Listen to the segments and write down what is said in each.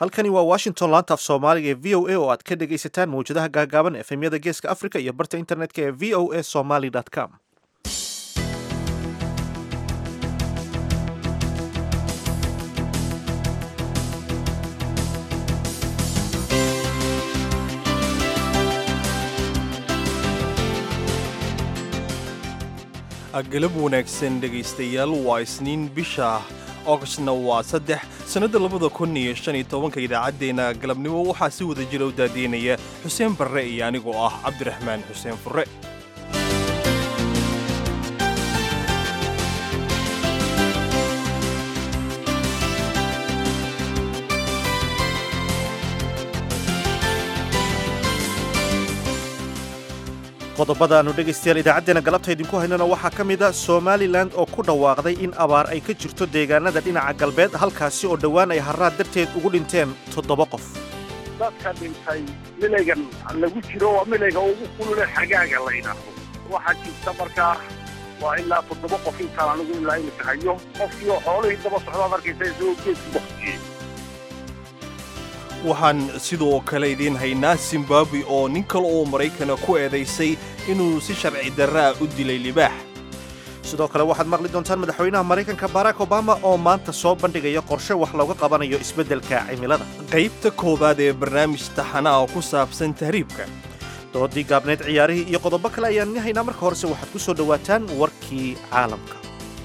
halkani waa washington laanta af soomaaliga ee v o a oo aad ka dhegaysataan mawjadaha gaagaaban efemyada geeska africa iyo barta internetka ee v o a somaly com galab wanaagsan dhegaystayaal waa isniin bisha ogostna waa saddex sannadda labada kun iyo shan iyo tobanka idaacaddeenna galabnimo waxaa si wada jira u daadiinaya xuseen barre iyo anigoo ah cabdiraxmaan xuseen furre qodobada aanu dhegaystayaal idaacaddeena galabta idinku haynana waxaa ka mid a somalilan oo ku dhawaaqday in abaar ay ka jirto deegaanada dhinaca galbeed halkaasi oo dhowaan ay harraad darteed ugu dhinteen toddoba qof dadka dhintay milaygan lagu jiro waa milayga ugu kulule xagaaga la yidhaahdo waxaa jirta markaa waa ilaa toddoba qof intaan anigu ilaa imika hayo qofkiioo xoolihii daba socdaad arkaysa isagoo geedku baktiyey waxaan sidoo kale idiin haynaa zimbabwe oo nin kale oo maraykana ku eedaysay inuu si sharci darraa u dilay libaax sidoo kale waxaad maqli doontaan madaxweynaha maraykanka barack obama oo maanta soo bandhigaya qorshe wax looga qabanayo isbeddelka cimilada qaybta koowaad ee barnaamij taxanaha ku saabsan tahriibka doodii gaabneed ciyaarihii iyo qodobo kale ayaan ni haynaa marka horese waxaad ku soo dhowaataan warkii caalamka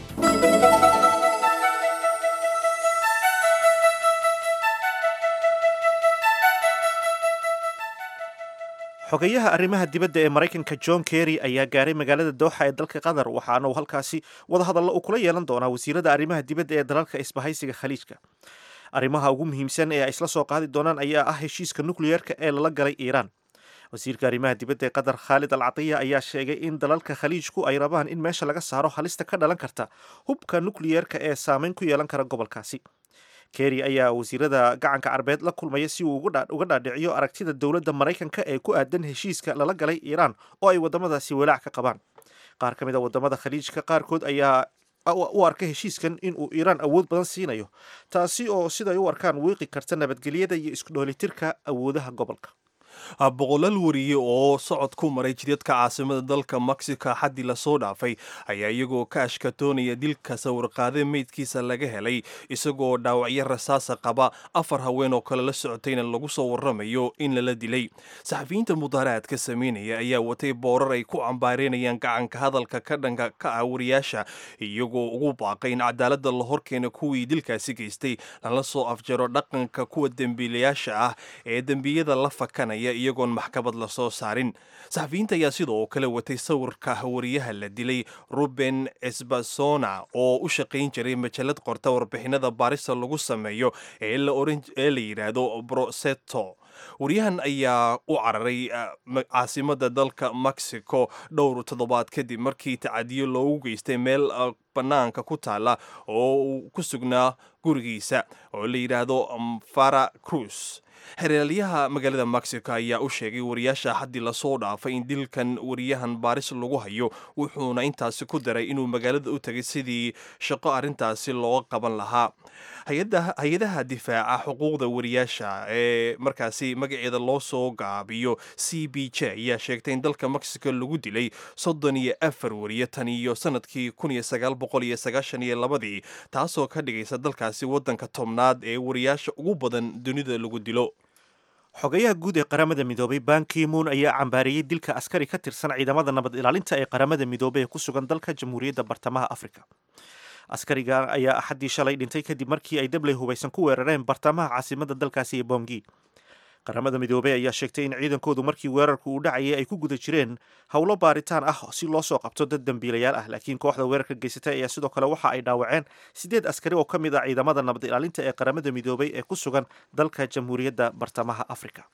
xogeyaha arrimaha dibadda ee maraykanka john kerry ayaa gaaray magaalada dooxa ee dalka qatar waxaana uu halkaasi wadahadallo uu kula yeelan doonaa wasiirada arrimaha dibadda ee dalalka isbahaysiga khaliijka arrimaha ugu muhiimsan ee ay isla soo qaadi doonaan ayaa ah heshiiska nukliyeerka ee lala galay iiraan wasiirka arrimaha dibadda ee qatar khaalid al catiya ayaa sheegay in dalalka khaliijku ay rabaan in meesha laga saaro halista ka dhalan karta hubka nukliyeerka ee saameyn ku yeelan kara gobolkaasi kerry ayaa wasiirada gacanka carbeed la kulmaya si uu uga dhaadhiciyo aragtida dowladda maraykanka ee ku aadan heshiiska lala galay iiraan oo ay waddamadaasi walaac ka qabaan qaar ka mid a waddamada khaliijka qaarkood ayaa u arka heshiiskan in uu iiraan awood badan siinayo taasi oo siday u arkaan wiiqi karta nabadgelyada iyo isku dhoolitirka awoodaha gobolka boqolaal wariye oo socod ku maray jidadka caasimada dalka mexico xaddii lasoo dhaafay ayaa iyagoo ka ashkatoonaya dilka sawirqaade meydkiisa laga helay isagoo dhaawacyo rasaasa qaba afar haween oo kale la socotayna lagu soo waramayo in lala dilay saxafiyiinta mudaaraadka sameynaya ayaa watay boorar ay ku cambaareynayaan gacanka hadalka ka dhanka ka ah wariyaasha iyagoo ugu baaqay in cadaaladda la horkeena kuwii dilkaasi geystay lala soo afjaro dhaqanka kuwa dembiilayaasha ah ee dembiyada la fakanaya iyagoon maxkamad la soo saarin saxafiyiinta ayaa sidoo kale watay sawirka wariyaha la dilay ruben esbasona oo u shaqayn jiray majalad qorta warbixinada baarista lagu sameeyo ee la yidhaahdo broseto wariyahan ayaa u cararay caasimada dalka mexico dhowr toddobaad kadib markii tacadiyo loogu geystay meel bannaanka ku taala oo uu ku sugnaa gurigiisa oo la yidhaahdo fara cruz xeraalyaha magaalada mexico ayaa u sheegay wariyaasha xaddii lasoo dhaafay in dilkan wariyahan baaris lagu hayo wuxuuna intaasi ku daray inuu magaalada u tegay sidii shaqo arrintaasi looga qaban lahaa hay-adaha difaaca xuquuqda wariyaasha ee markaasi magaceeda loo soo gaabiyo c b j ayaa sheegtay in dalka mexico lagu dilay soddon iyo afar wariye tan iyo sanadkii kun iyo sagaal boqol iyo sagaashan iyo labadii taasoo ka dhigaysa dalkaasi waddanka tobnaad ee wariyaasha ugu badan dunida lagu dilo xogayaha guud ee qaramada midoobay bankimuun ayaa cambaariyey dilka askari ka tirsan ciidamada nabad ilaalinta ee qaramada midoobay ee ku sugan dalka jamhuuriyadda bartamaha afrika askariga ayaa axaddii shalay dhintay kadib markii ay dabley hubaysan ku weerareen bartamaha caasimada dalkaasi ee bongi qaramada midoobey ayaa sheegtay in ciidankoodu markii weerarku uu dhacayay ay ku guda jireen howlo baaritaan ah si loo soo qabto dad dembiilayaal ah laakiin kooxda weerarka geysatay ayaa sidoo kale waxa ay dhaawaceen siddeed askari oo ka mid ah ciidamada nabad ilaalinta ee qaramada midoobey ee ku sugan dalka jamhuuriyadda bartamaha afrika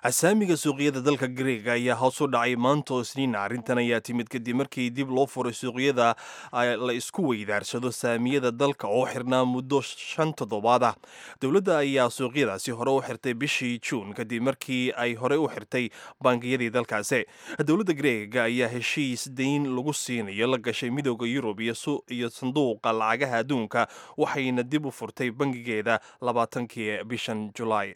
asaamiga suuqyada dalka greega ayaa hoos u dhacay maanta oo isniina arrintan ayaa timid kadib markii dib loo furay suuqyada la isku weydaarsado saamiyada dalka oo xirnaa muddo shan toddobaad ah dowladda ayaa suuqyadaasi hore u xirtay bishii juun kadib markii ay horey u xirtay bangiyadii dalkaasi dowladda greega ayaa heshiis dayn lagu siinayo la gashay midooda yurub iyo sanduuqa lacagaha adduunka waxayna dib u furtay bangigeeda labaatankii bishan julaay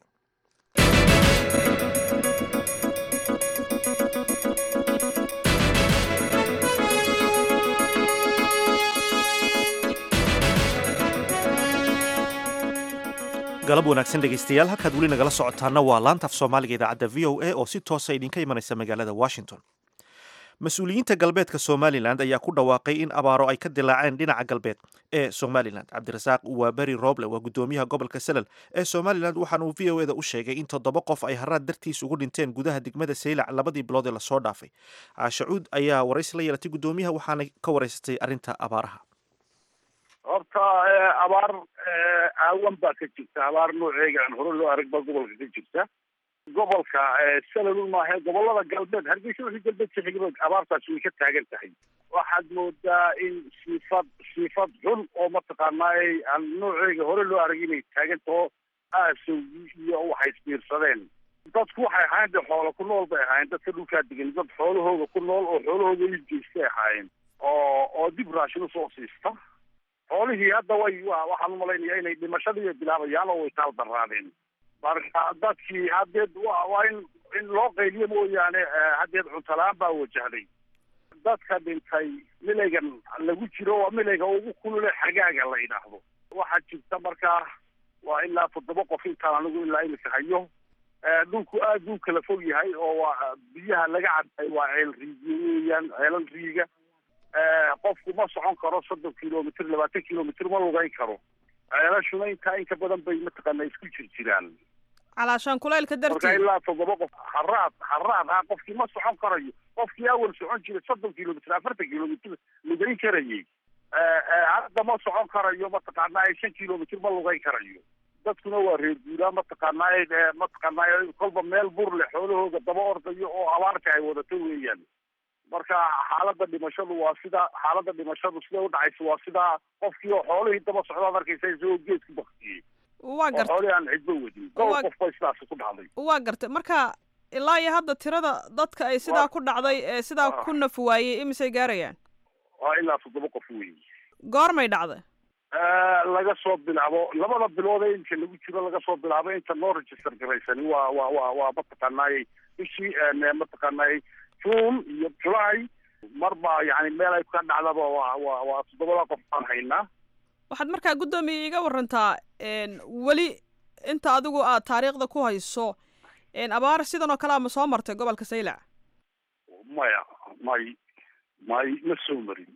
galab wanaagsan dhegaystayaal halkaad weli nagala socotaana waa laanta af soomaaliga idaacadda v o a oo si toosa idinka imanaysa magaalada washington mas-uuliyiinta galbeedka somalilan ayaa ku dhawaaqay in abaaro ay ka dilaaceen dhinaca galbeed ee somalilan cabdirasaaq waaberi roble waa guddoomiyaha gobolka salal ee somalilan waxaana uu v o eda u sheegay in toddoba qof ay haraad dartiis ugu dhinteen gudaha degmada saylac labadii bilood ee lasoo dhaafay caashacuud ayaa waraysi la yeelatay guddoomiyaha waxaana ka waraysatay arrinta abaaraha horta abaar aawan baa ka jirta abaar nooceega aan hore loo arag baa gobolka ka jirta gobolka salalun maahe gobolada galbeed hargeysa wixii galbeed ka xiga abaartaasi way ka taagan tahay waxaad moodaa in siifad siifad xun oo mataqaanaa aan nooceega hore loo arag inay taagan taho aasowgii iyo waxay isbiirsadeen dadku waxay ahaayeen de xoolo ku nool bay ahaayeen dadka dhulkaa degan dad xoolahooga ku nool oo xoolahooga iibgeystay ahaayeen oo oo dib raashin usoo siista xoolihii hadda way waxaan umalaynaya inay dhimashadii bilaabayaan oo way taal daraadeen marka dadkii haddeed waa in in loo qayliyo mooyaane haddeed cuntalaan baa wajahday dadka dhintay milaygan lagu jiro waa milayga ugu kulule xagaaga la yidhaahdo waxaa jirta markaa waa ilaa toddoba qof intaan anigu ilaa imika hayo dhulku aad buu kala fog yahay oo waa biyaha laga cabay waa ceel riigiyo weeyaan ceelal riiga qofku ma socon karo soddon kilomitr labaatan kilomitr ma lugayn karo ceelashuna intaa inka badan bay mataqaana isku jir jiraan calaashaan kulaylka marka dartii ilaa toddoba qof haraad haraad ha qofkii ma socon karayo qofkii awal socon jiray soddon kilomitr afartan kilomitr lugayn karayay hadda ma socon karayo mataqaanaa shan kilomitr ma lugayn karayo dadkuna waa reer guuraa mataqaanaa mataqaanaa kolba meel bur leh xoolahooga daba ordayo oo abaarta ay wadato weeyaan marka xaaladda dhimashadu waa sida xaaladda dhimashadu sida u dhacaysa waa sidaa qofkii oo xoolihii daba socdaad arkaysa isagoo geedku baktiyey waa oo garta xoolihii aan cidba wadin dhowr Waa- qof ba sidaasi ku dhacday waa gartay marka ilaa iyo hadda tirada dadka ay sidaa Waa- ku dhacday ee sidaa Ah. ku naf waayey imisay gaarayaan waa ilaa toddoba qof weeye goormay dhacday laga soo bilaabo labada bilood ee inka lagu jiro laga soo bilaabo inta noo register garaysani waa waa waa waa mataqaanaay bishii mataqaanaay june iyo july marba yani meel ay ka dhacdaba waa waa waa toddobada qof baan haynaa waxaad markaa guddoomiye iga warantaa n weli inta adigu aad taariikhda ku hayso n abaar sidan oo kale ama soo martay gobolka saylac maya may may ma soo marin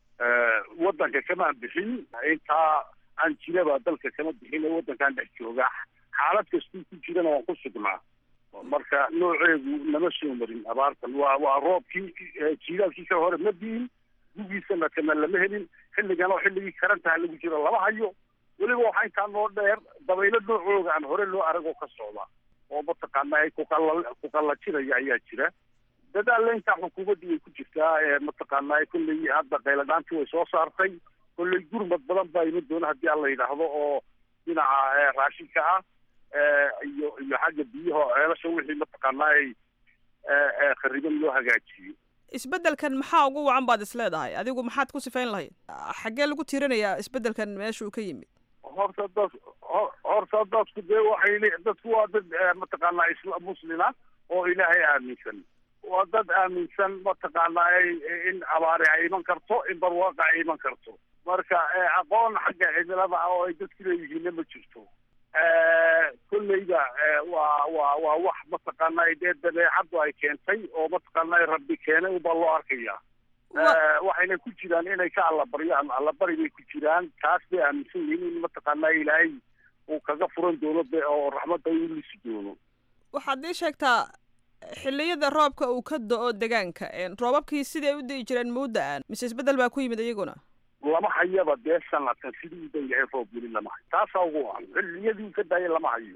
waddanka kamaan bixin intaa aan jiraba dalka kama bixin ee waddankaan dhex jooga xaalad kastuu ku jirana waan ku sugnaa marka nooceedu nama soo marin abaartan waa waa roobkii eh, jiilaalkii ka hore ma diin gugiisana kana lama helin xilligan oo xilligii karantaha lagu jiro lama hayo weliba waxaa intaa noo dheer dabaylo noocooga aan hore loo arag oo ka socda oo mataqaana kuqalla kuqallajinaya ayaa jira dadaalla intaa xukuumaddu way ku jirtaa ee mataqaanaa kolley hadda qayladhaantii way soo saartay kolley gurmad badan baa iman doona haddii aan la yidhaahdo oo dhinaca eh, raashinka ah eh, iyo iyo xagga biyaha oo ceelasha wixii mataqaanaa ay eh, eh, khariban loo hagaajiyo isbeddelkan maxaa ugu wacan baad is leedahay adigu maxaad ku sifayn lahayd xaggee lagu tiirinayaa isbeddelkan meesha uu ka yimid horta dad hor- horta dadku dee waxay le- dadku waa dad eh, mataqaanaa isla muslima oo ilaahay aaminsan waa dad aaminsan mataqaanaa ay- in abaari ay iman karto in barwaaqa ay iman karto marka eh, aqoon xagga cimilada ah oo ay dadku leeyihiinna ma jirto kolleyda eh, waa waa waa wax mataqaanaa dee dabeecaddu ay keentay oo mataqaanaa rabbi keenay ubaa loo arkaya Wa- Eh, waxayna ku jiraan inay ka allabaryaan allabari bay ku jiraan taas bay aaminsan yihiin in mataqaanaa ilaahay uu kaga furan doono de oo raxmadda uu lisi doono waxaad ii sheegtaa xilliyada roobka uu ka do-o degaanka n roobabkii siday u di'i jireen mudda-aan mise isbeddel baa ku yimid iyaguna lama hayaba dee sanadkan sidii u dan yahay roob weli lama hayo taasaa ugu wacan xilliyadii uu ka daayay lama hayo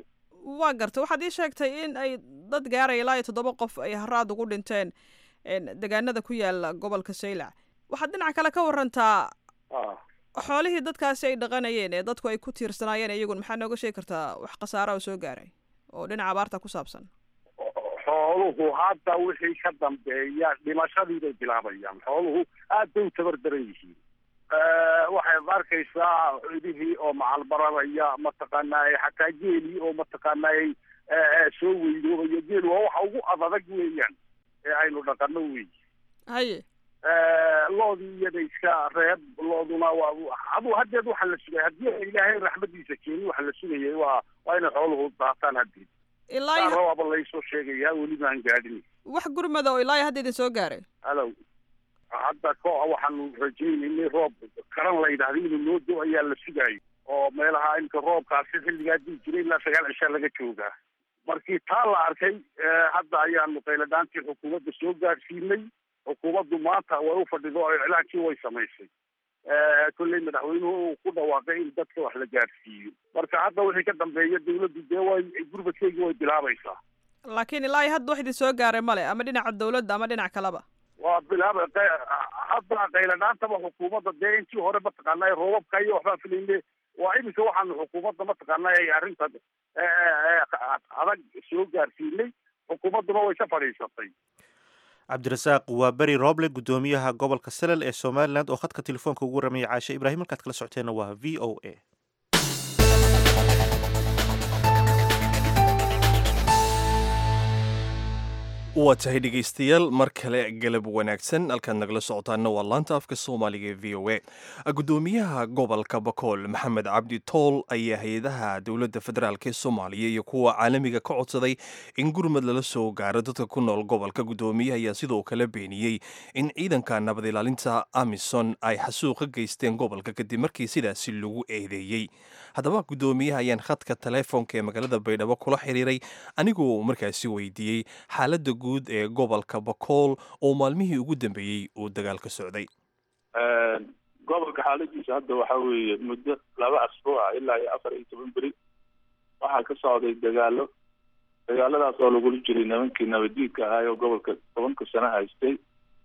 waa gartay waxaad ii sheegtay in ay dad gaaraya ilaa iyo toddoba qof ay haraad ugu dhinteen deegaanada ku yaala gobolka saylac waxaad dhinaca kale ka warantaa xoolihii dadkaasi ay dhaqanayeen ee dadku ay ku tiirsanaayeen iyagun maxaa nooga sheegi kartaa wax khasaara oo soo gaaray oo dhinaca abaarta ku saabsan xooluhu hadda wixii ka dambeeya dhimashadii bay bilaabayaan xooluhu aad bay u tabardaran yihiin waxaad arkaysaa cidihii oo macalbaranaya mataqaanaaye xataa geelii oo mataqaanaaye soo weydoobaya geel waa waxa ugu adadag weeyaan ee aynu dhaqano wey haye loodii iyada iska reeb looduna waa adu haddeed waxaa la sugaya haddii a ilaahay raxmadiisa keeni waxaa la sugayay waa waa inay xooluhu daataan haddeed ilaa iyo raaba laysoo sheegayaa weli maan gaadhin wax gurmada oo ilaa iyo hadda idin soo gaaray halow hadda ko waxaanu rajaynaynay roob karan la yidhahda inuu noo do ayaa la sugaayo oo meelaha imka roobkaasi xilligaa dii jiray ilaa sagaal cishaa laga joogaa markii taa la arkay hadda ayaanu qayladhaantii xukuumadda soo gaadhsiinay xukuumaddu maanta way u fadhido oo iclaankii way samaysay kolley madaxweynuhu uu ku dhawaaqay in dadka wax la gaadhsiiyo marka hadda wixii ka dambeeya dawladdu dee way gurmadkeygii way bilaabaysaa laakiin ilaa iyo hadda wax idin soo gaaray male ama dhinaca dawladda ama dhinac kaleba waa bilaaba hadda qayladhaantaba xukuumadda dee intii hore mataqaanaa roobabka iyo waxbaa filayne waa iminka waxaanu xukuumadda mataqaanaa arrinta adag soo gaarsiinay xukuumadduna way ka fadhiisatay cabdirasaaq waa beri rooble guddoomiyaha gobolka salel ee somalilan oo khadka telefoonka ugu ramaya caashe ibraahim halkaad kala socoteenna waa v o a waa tahay dhegaystayaal mar kale galab wanaagsan halkaad nagala socotaana waa laanta afka soomaaliga ee v o a guddoomiyaha gobolka bakool maxamed cabdi tool ayaa hay-adaha dowladda federaalk ee soomaaliya iyo kuwa caalamiga ka codsaday in gurmad lala soo gaaro dadka ku nool gobolka guddoomiyaha ayaa sidoo kale beeniyey in ciidanka nabad ilaalinta amison ay xasuuq ka geysteen gobolka kadib markii sidaasi lagu eedeeyey haddaba guddoomiyaha ayaan khadka teleefoonka ee magaalada baydhabo kula xiriiray anigoo markaasi weydiiyey xaaladda guud ee gobolka bakool oo maalmihii ugu dambeeyey uu dagaal ka socday gobolka xaaladiisa hadda waxaa weeye muddo laba asbuuc ah ilaa iyo afar iyo toban beri waxaa ka socday dagaalo dagaaladaas oo lagula jiray nimankii nabadiidka ahaay oo gobolka tobanka sano haystay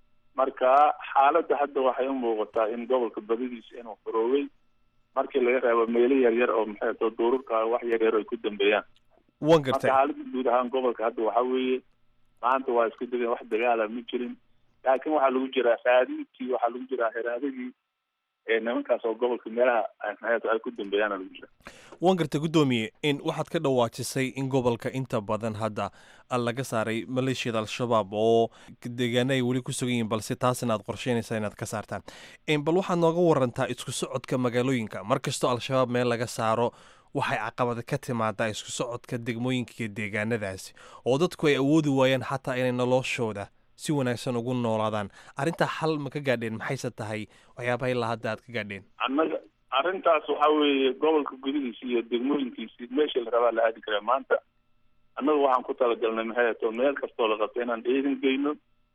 marka xaaladda hadda waxay u muuqataa in gobolka badidiisa inuu furoowey markii laga reebo meelo yaryar oo maxay to duururka wax yaryar ay ku dambeeyaan wan marka gartay xaaladda guud ahaan gobolka hadda waxaa weeye maanta waa isku degeen wax dagaala ma jirin laakiin waxaa lagu jiraa raadiidkii waxaa lagu jiraa heraadadii ee nimankaas oo gobolka meelaha maxay ay ku dambeeyaana lagu jira wan gartay guddoomiye in waxaad ka dhawaajisay in gobolka inta badan hadda laga saaray maleeshiyada al-shabaab oo deegaana ay weli ku sugan yihiin balse taasina aad qorsheynaysaa inaad ka saartaan bal waxaad nooga warantaa isku socodka magaalooyinka mar kastoo al-shabaab meel laga saaro waxay caqabad ka timaadaa isku socodka degmooyinka iyo deegaanadaasi oo dadku ay awoodi waayaan xataa inay noloshooda si wanaagsan ugu noolaadaan arrintaa xal ma ka gaadheen maxayse tahay waxyaabaha ilaa hadda aad ka gaadheen annaga arrintaas waxaa weeye gobolka gudihiisa iyo degmooyinkiisi meesha la rabaa la aadi karaa maanta annagu waxaan ku talagalnay maxay to meel kastoo la qabto inaan ciidan geyno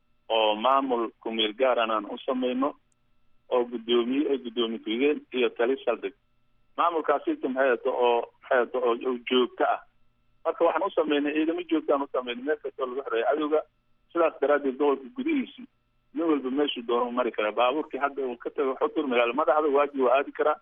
oo maamul kumeel gaaran aan u samayno oo guddoomiye guddoomiye ku-xigeen iyo tali saldhig maamulkaasita maxay to oo maxay to oo oo joogto ah marka waxaan u samaynay ciidamo joogtaan u samaynay meel kastoo lagu xoreeyo cadowga sidaas daraaddeed gobolka gudihiisi nin walba meeshuu doono mari karaa baabuurkii hadda uu ka tago xutur magaalo madaxda waaji waa aadi karaa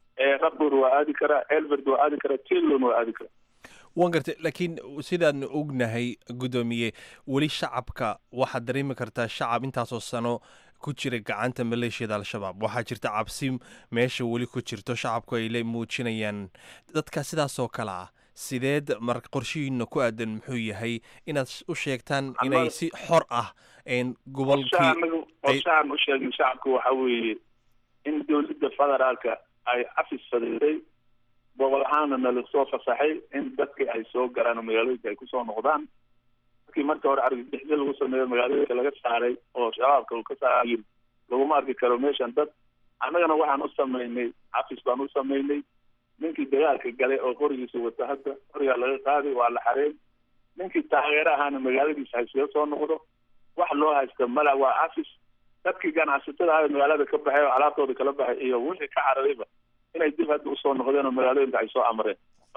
rabur waa aadi karaa elberd waa aadi karaa tilon waa aadi karaa wan gartay laakiin sidaan ognahay guddoomiye weli shacabka waxaad dareemi kartaa shacab intaasoo sano ku jira gacanta maleeshiyada al-shabaab waxaa jirta cabsi meesha weli ku jirto shacabku ay le muujinayaan dadka sidaasoo kale ah sideed mar qorshihiina ku aadan muxuu yahay inaad u sheegtaan inay si xor ah gobolkii anagu qorshahaan u sheegay shacabka waxa weeye in dowladda federaalka ay afis fadiday gobol ahaana nala soo fasaxay in dadka ay soo galaan oo magaalooyinka ay kusoo noqdaan markii marka hore argagixisyo lagu sameeyo magaalooyinka laga saaray oo shabaabka uu ka saaray laguma arki karo meeshan dad annagana waxaan u samaynay afis baan u samaynay ninkii dagaalka galay oo qorigiisa wata hadda qorigaa laga qaaday waa la xareyn ninkii taageero ahaana magaaladiisa hayskaga soo noqdo wax loo haysta mala waa afis dadkii ganacsatada ahaa magaalada ka baxay oo alaabtooda kala baxay iyo wixii ka cararayba inay dib hadda usoo noqdeen oo magaalooyinka ay soo amreen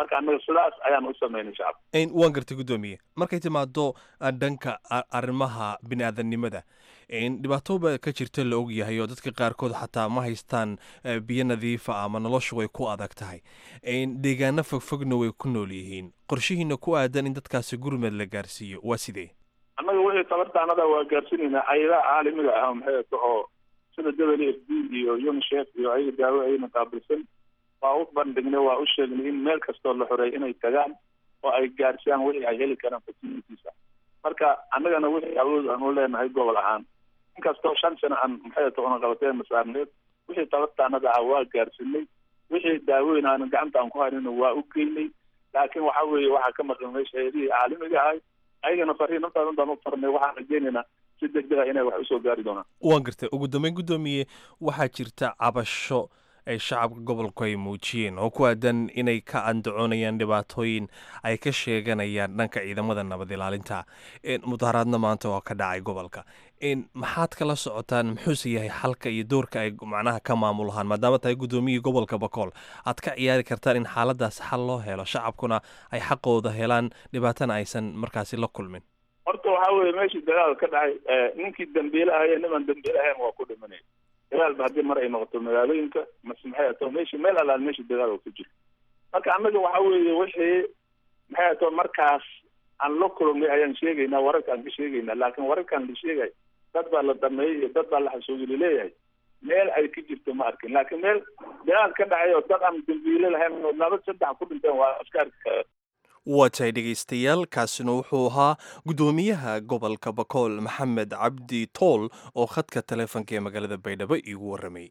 marka annaga sidaas ayaan u sameynay shacabka waan gartay guddoomiye markay timaado dhanka arrimaha bini aadanimada dhibaato ba ka jirta la og yahay oo dadka qaarkood xataa ma haystaan biyo nadiifa ama noloshu way ku adag tahay deegaano fogfogna way ku nool yihiin qorshihiina ku aadan in dadkaasi gurmed la gaarsiiyo waa sidee annaga wixii tabartaanada waa gaarsiinaynaa ayadaha caalamiga ah maxay oo sida w f d iyo unicef iyo ayaga daawo ayna qaabilsan waa u bandhignay waa u sheegnay in meel kastoo la xoreey inay tagaan oo ay gaarsiyaan wixii ay heli karaan fasilitiisa marka annagana wixii awood aan u leenahay gobol ahaan inkastoo shan sano aan maxay ta una qabatee masaarneed wixii tabartaanada ah waa gaarsinay wixii daaweyn aan gacanta aan ku haynina waa u geynay laakiin waxa weeye waxaa ka maqan meesha hayadihii caalamiga ahay ayagana fariin intaadan baan u farnay waxaan rajeynaynaa si degdega inay wax usoo gaari doonaan waan gartay ugu dambeyn guddoomiye waxaa jirta cabasho ay shacabka gobolku ay muujiyeen oo ku aadan inay ka andacoonayaan dhibaatooyin ay ka sheeganayaan dhanka ciidamada nabad ilaalinta mudaharaadna maanta oo ka dhacay gobolka maxaad kala socotaan muxuuse yahay xalka iyo doorka ay macnaha ka maamulahaan maadaama tahay guddoomiyii gobolka bakool aad ka ciyaari kartaan in xaaladaas xal loo helo shacabkuna ay xaqooda helaan dhibaatana aysan markaasi la kulmin horta waxaa weeye meeshii dagaal ka dhacay ninkii dambiile ahaya niman dambiile ahayn waa ku dhimanaya dagaalba haddii mar ay noqoto magaalooyinka mase maxay ato meshi meel alaal meeshii dagaal oo ku jiro marka annaga waxa weeye wixii maxay ato markaas aan la kulmay ayaan sheegaynaa wararka aan ka sheegaynaa laakiin wararkaan la sheegay dad baa la dhameeyey iyo dad baa la xasuugi laleeyahay meel ay ka jirto ma arkin laakiin meel dagaal ka dhacay oo dad aan dambiile lahayn oo laba saddex ku dhinteen waa askaarka waa tahay dhegaystayaal kaasina wuxuu ahaa guddoomiyaha gobolka bakool maxamed cabdi tool oo khadka taleefonka ee magaalada baydhabo iigu warramay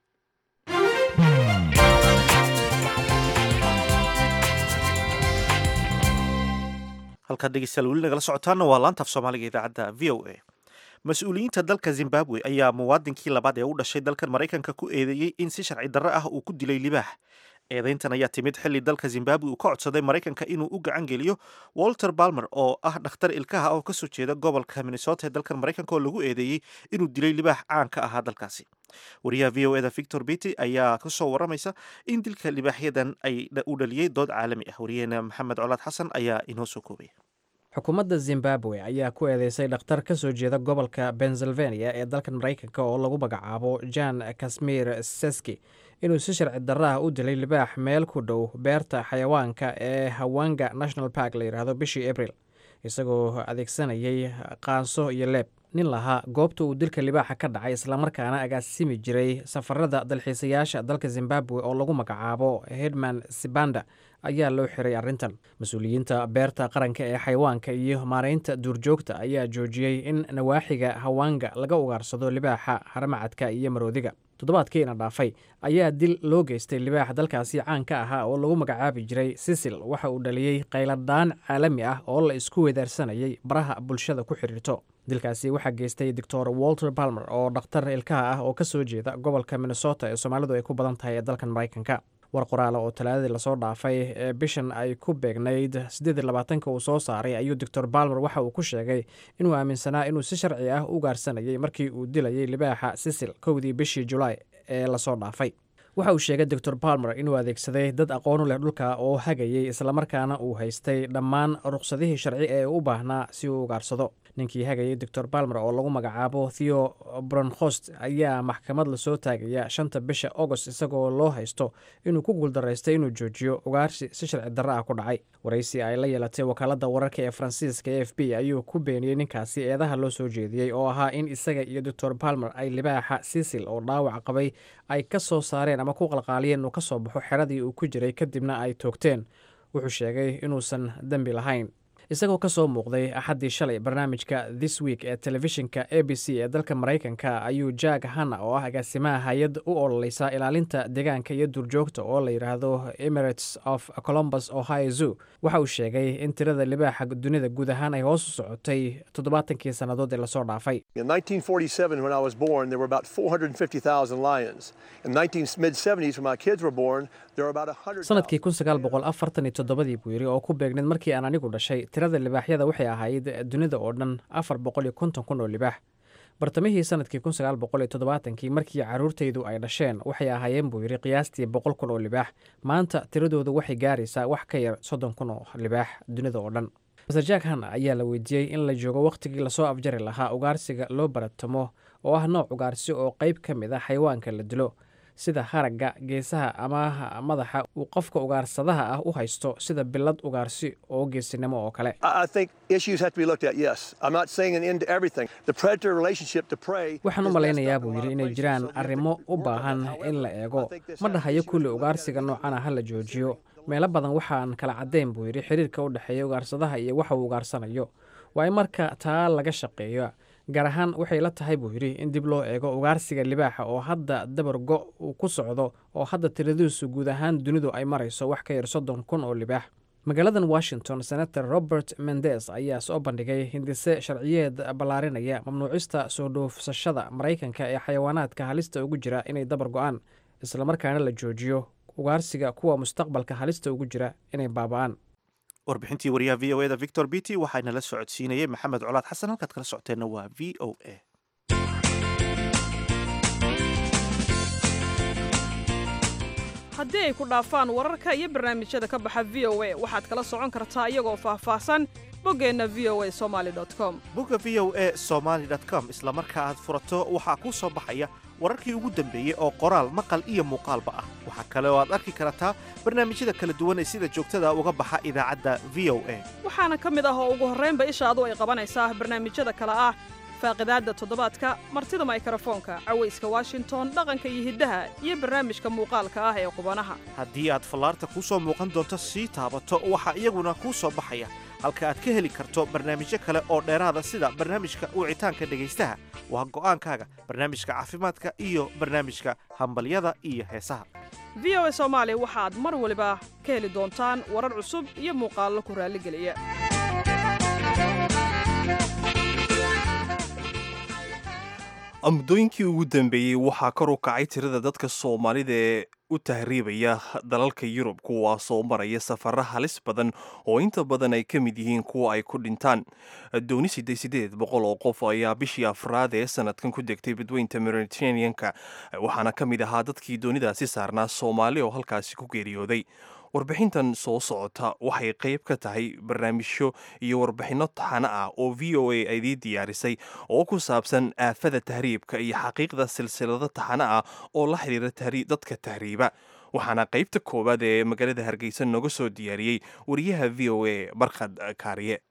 halkaad dhegeystayaal weli nagala socotaana waa laanta af soomaaliga idaacadda v o a mas-uuliyiinta dalka zimbabwe ayaa muwaadinkii labaad ee u dhashay dalkan maraykanka ku eedeeyey in si sharci darro ah uu ku dilay libaax eedayntan ayaa timid xilli dalka zimbabwe uu ka codsaday maraykanka inuu u gacan geliyo walter balmer oo ah dhakhtar ilkaha oo kasoo jeeda gobolka minnesota ee dalkan maraykanka oo lagu eedeeyey inuu dilay libaax caan ka ahaa dalkaasi wariyaha v o eda victor bity ayaa kasoo waramaysa in dilka libaaxyadan ay u dhaliyey dood caalami ah wariyaheena maxamed colaad xasan ayaa inoo soo koobaya xukuumadda zimbabwe ayaa ku eedeysay dhakhtar ka soo jeeda gobolka pennsylvania ee dalkan maraykanka oo lagu magacaabo jan kasmir seski inuu si sharci darro ah u dilay libaax meel ku dhow beerta xayawaanka ee hawanga national park la yidhaahdo bishii abril isagoo adeegsanayay qaanso iyo leeb nin lahaa goobta uu dilka libaaxa ka dhacay islamarkaana agaasimi jiray safarada dalxiisayaasha dalka zimbabwe oo lagu magacaabo hedman sibanda ayaa loo xiray arrintan mas-uuliyiinta beerta qaranka ee xayawaanka iyo maaraynta duurjoogta ayaa joojiyey in nawaaxiga hawanga laga ugaarsado libaaxa haramacadka iyo maroodiga toddobaadkiina dhaafay ayaa dil loo geystay libaax dalkaasi caan ka ahaa oo lagu magacaabi jiray sisil waxa uu dhaliyey qayladhaan caalami ah oo la isku wedaarsanayay baraha bulshada ku xidhiirto dilkaasi waxaa geystay doctor walter balmer oo dhakhtar ilkaha ah oo ka soo jeeda gobolka minnesota ee soomaalidu ay ku badan tahay ee dalkan maraykanka war qoraala oo talaadadii lasoo dhaafay ee bishan ay ku beegnayd siddeed labaatanka uu soo saaray ayuu doctor balmer waxa uu ku sheegay inuu aaminsanaa inuu si sharci ah u gaarsanayay markii uu dilayay libaaxa sisil kowdii bishii julaay ee lasoo dhaafay waxa uu sheegay doctor balmer inuu adeegsaday dad aqoonu leh dhulka oo hagayay islamarkaana uu haystay dhammaan ruqsadihii sharci ee u baahnaa si uu ugaarsado ninkii hagayay doctor balmer oo lagu magacaabo theo bronhost ayaa maxkamad lasoo taagaya shanta bisha agost isagoo loo haysto inuu ku guuldaraystay inuu joojiyo ugaarsi si sharci darro ah ku dhacay waraysi ay la yeelatay wakaalada wararka ee faransiiska e f b ayuu ku beeniyey ninkaasi eedaha loo soo jeediyey oo ahaa in isaga iyo doctor balmer ay libaaxa sisil oo dhaawac qabay ay ka soo saareen ama ku qalqaaliyeen inuu ka soo baxo xeradii uu ku jiray kadibna ay toogteen wuxuu sheegay inuusan dembi lahayn isagoo ka soo muuqday axaddii shalay barnaamijka this week ee telefishinka a b c ee dalka maraykanka ayuu jack hanna oo ah agaasimaha hay-ad u ololeysa ilaalinta deegaanka iyo duurjoogta oo la yidhaahdo emirates of colombus ohio zoo waxa uu sheegay in tirada libaaxa dunida guud ahaan ay hoos u socotay toddobaatankii sannadood ee lasoo dhaafay In 1947, when I was born, there were about 450,000 lions. In the mid 70s, when my kids were born, there were about 100. sanadkii kun sagaal boqol afartan iyo toddobadii buu yidhi oo ku beegneed markii aan anigu dhashay tirada libaaxyada waxay ahayd dunida oo dhan afar boqol iyo konton kun oo libaax bartamihii sanadkii kun sagaal boqol iyo toddobaatankii markii carruurtaydu ay dhasheen waxay ahaayeen buu yidhi qiyaastii boqol kun oo libaax maanta tiradoodu waxay gaaraysaa wax ka yar soddon kun oo libaax dunida oo dhan master jack han ayaa la weydiiyey in la joogo wakhtigii lasoo afjari lahaa ugaarsiga loo baratamo oo ah nooc ugaarsi oo qayb ka mid ah xayawaanka la dilo sida haragga geesaha ama madaxa uu qofka ugaarsadaha ah u haysto sida bilad ugaarsi oo geesinimo oo kale waxaan u malaynayaa buu yidhi inay jiraan arrimo u baahan in la eego ma dhahayo kulli ugaarsiga noocana ha la joojiyo meelo badan waxaan kala caddayn buu yidhi xiriirka u dhexeeya ugaarsadaha iyo waxa uu ugaarsanayo waa in marka taa laga shaqeeyo gaar ahaan waxay la tahay buu yidhi in dib loo eego ugaarsiga libaaxa oo hadda dabargo uu ku socdo oo hadda tiradiisu guud ahaan dunidu ay marayso wax ka yar soddon kun oo libaax magaaladan washington senator robert mendes ayaa soo bandhigay hindise sharciyeed ballaarinaya mamnuucista soo dhoofsashada maraykanka ee xayawaanaadka halista ugu jira inay dabar go-aan islamarkaana la joojiyo ugaarsiga kuwa mustaqbalka halista ugu jira inay baaba'aan warbixintii wariyaha v o eda victor bity waxaana la socodsiinayey maxamed colaad xasan halkaad kala socoteenna waa v o a haddii ay ku dhaafaan wararka iyo barnaamijyada ka baxa v o a waxaad kala socon kartaa iyagoo faahfaahsan boggeenna v o a somaali com bogga v o a somaali com isla marka aad furato waxaa kuu soo baxaya wararkii ugu dambeeyey oo qoraal maqal iyo muuqaalba ah waxaa kale oo aad arki kartaa barnaamijyada kala duwan ee sida joogtada uga baxa idaacadda v o a waxaana ka mid ah oo ugu horraynba ishaadu ay qabanaysaa barnaamijyada kale ah faaqidaadda toddobaadka martida maykarafoonka cawayska washington dhaqanka iyo hiddaha iyo barnaamijka muuqaalka ah ee qubanaha haddii aad fallaarta kuu soo muuqan doonto sii taabato waxaa iyaguna kuu soo baxaya halka aad ka heli karto barnaamijyo kale oo dheeraada sida barnaamijka wicitaanka dhegaystaha waa go'aankaaga barnaamijka caafimaadka iyo barnaamijka hambalyada iyo heesaha v o a soomaali waxaad mar waliba ka heli doontaan warar cusub iyo muuqaallo ku raalligeliya muddooyinkii ugu dambeeyey waxaa kor u kacay tirada dadka soomaalida ee u tahriibaya dalalka yurub kuwaasoo maraya safara halis badan oo inta badan ay ka mid yihiin kuwa ay ku dhintaan dooni siddeed sideed boqol oo qof ayaa bishii afraad ee sanadkan ku degtay badweynta mediterraneanka waxaana ka mid ahaa dadkii doonidaasi saarnaa soomaali oo halkaasi ku geeriyooday warbixintan soo socota waxay qayb ka tahay barnaamijyo iyo warbixinno taxano ah oo v o a idii diyaarisay oo ku saabsan aafada tahriibka iyo xaqiiqda silsilado taxano ah oo la xiriira dadka tahriiba waxaana qaybta koowaad ee magaalada hargeysa nooga soo diyaariyey wariyaha v o a barkhad kaariye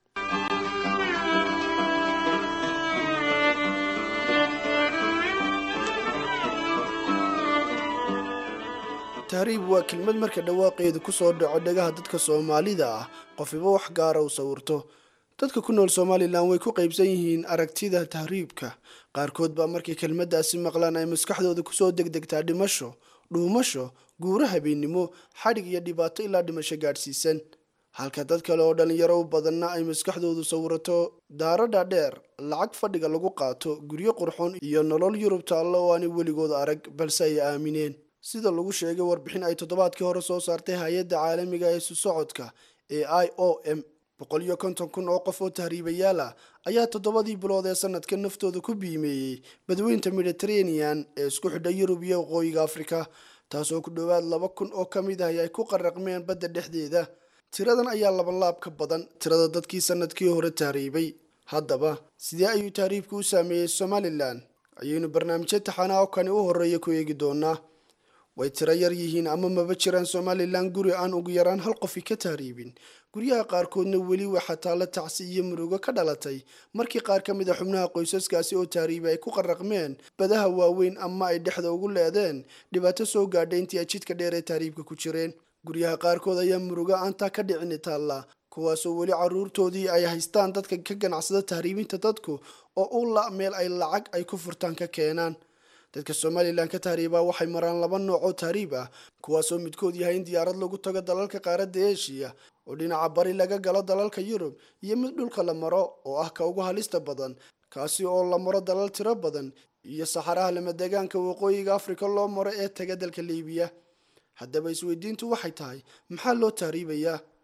tahriib waa kelmad marka dhawaaqeedu ku soo dhaco dhagaha dadka soomaalida ah qofiba wax gaara u sawirto dadka ku nool somalilan way ku qaybsan yihiin aragtida tahriibka qaarkood baa markay kelmaddaasi maqlaan ay maskaxdooda kusoo degdegtaa dhimasho dhuumasho guuro habeennimo xadhig iyo dhibaato ilaa dhimasho gaadhsiisan halka dad kale oo dhallinyaro u badanna ay maskaxdoodu sawirato daaro dhaadheer lacag fadhiga lagu qaato guryo qurxoon iyo nolol yurub taallo oo aanay weligood arag balse ay aamineen sida lagu sheegay warbixin ay toddobaadkii hore soo saartay hay-adda caalamiga ee isu socodka ee i o m boqol iyo konton kun oo qof oo tahriibayaal ah ayaa toddobadii bilood ee sanadka naftooda ku biimeeyey badweynta mediterranean ee isku xidha yurub iyo waqooyiga afrika taasoo ku dhowaad laba kun oo ka mid ah ay ku qaraqmeen badda dhexdeeda tiradan ayaa labanlaab ka badan tirada dadkii sanadkii hore tahriibay haddaba sidee ayuu tahriibku u saameeyey somalilan ayaynu barnaamijyo taxanaa oo kani u horeeya ku eegi doonaa way tiro yar yihiin ama maba jiraan somalilan guri aan ugu yaraan hal qofi ka tahriibin guryaha qaarkoodna weli waxaa taalla tacsi iyo murugo ka dhalatay markii qaar ka mid a xubnaha qoysaskaasi oo tahriibi ay ku qaraqmeen badaha waaweyn ama ay dhexda ugu leedeen dhibaato soo gaadhay intii ay jidka dheer ee tahriibka ku jireen guryaha qaarkood ayaa murugo aantaa ka dhicini taalla kuwaasoo weli caruurtoodii ay haystaan dadka ka ganacsada tahriibinta dadku oo u la meel ay lacag ay ku furtaan ka keenaan dadka somalilan ka tahriibaa waxay maraan laba nooc oo tahriib ah kuwaasoo midkood yahay in diyaarad lagu tago dalalka qaaradda eshiya oo dhinaca bari laga galo dalalka yurub iyo mid dhulka la maro oo ah ka ugu halista badan kaasi oo la maro dalal tiro badan iyo saxaraha lamadegaanka waqooyiga afrika loo maro ee taga dalka liibiya haddaba isweydiintu waxay tahay maxaa loo tahriibayaa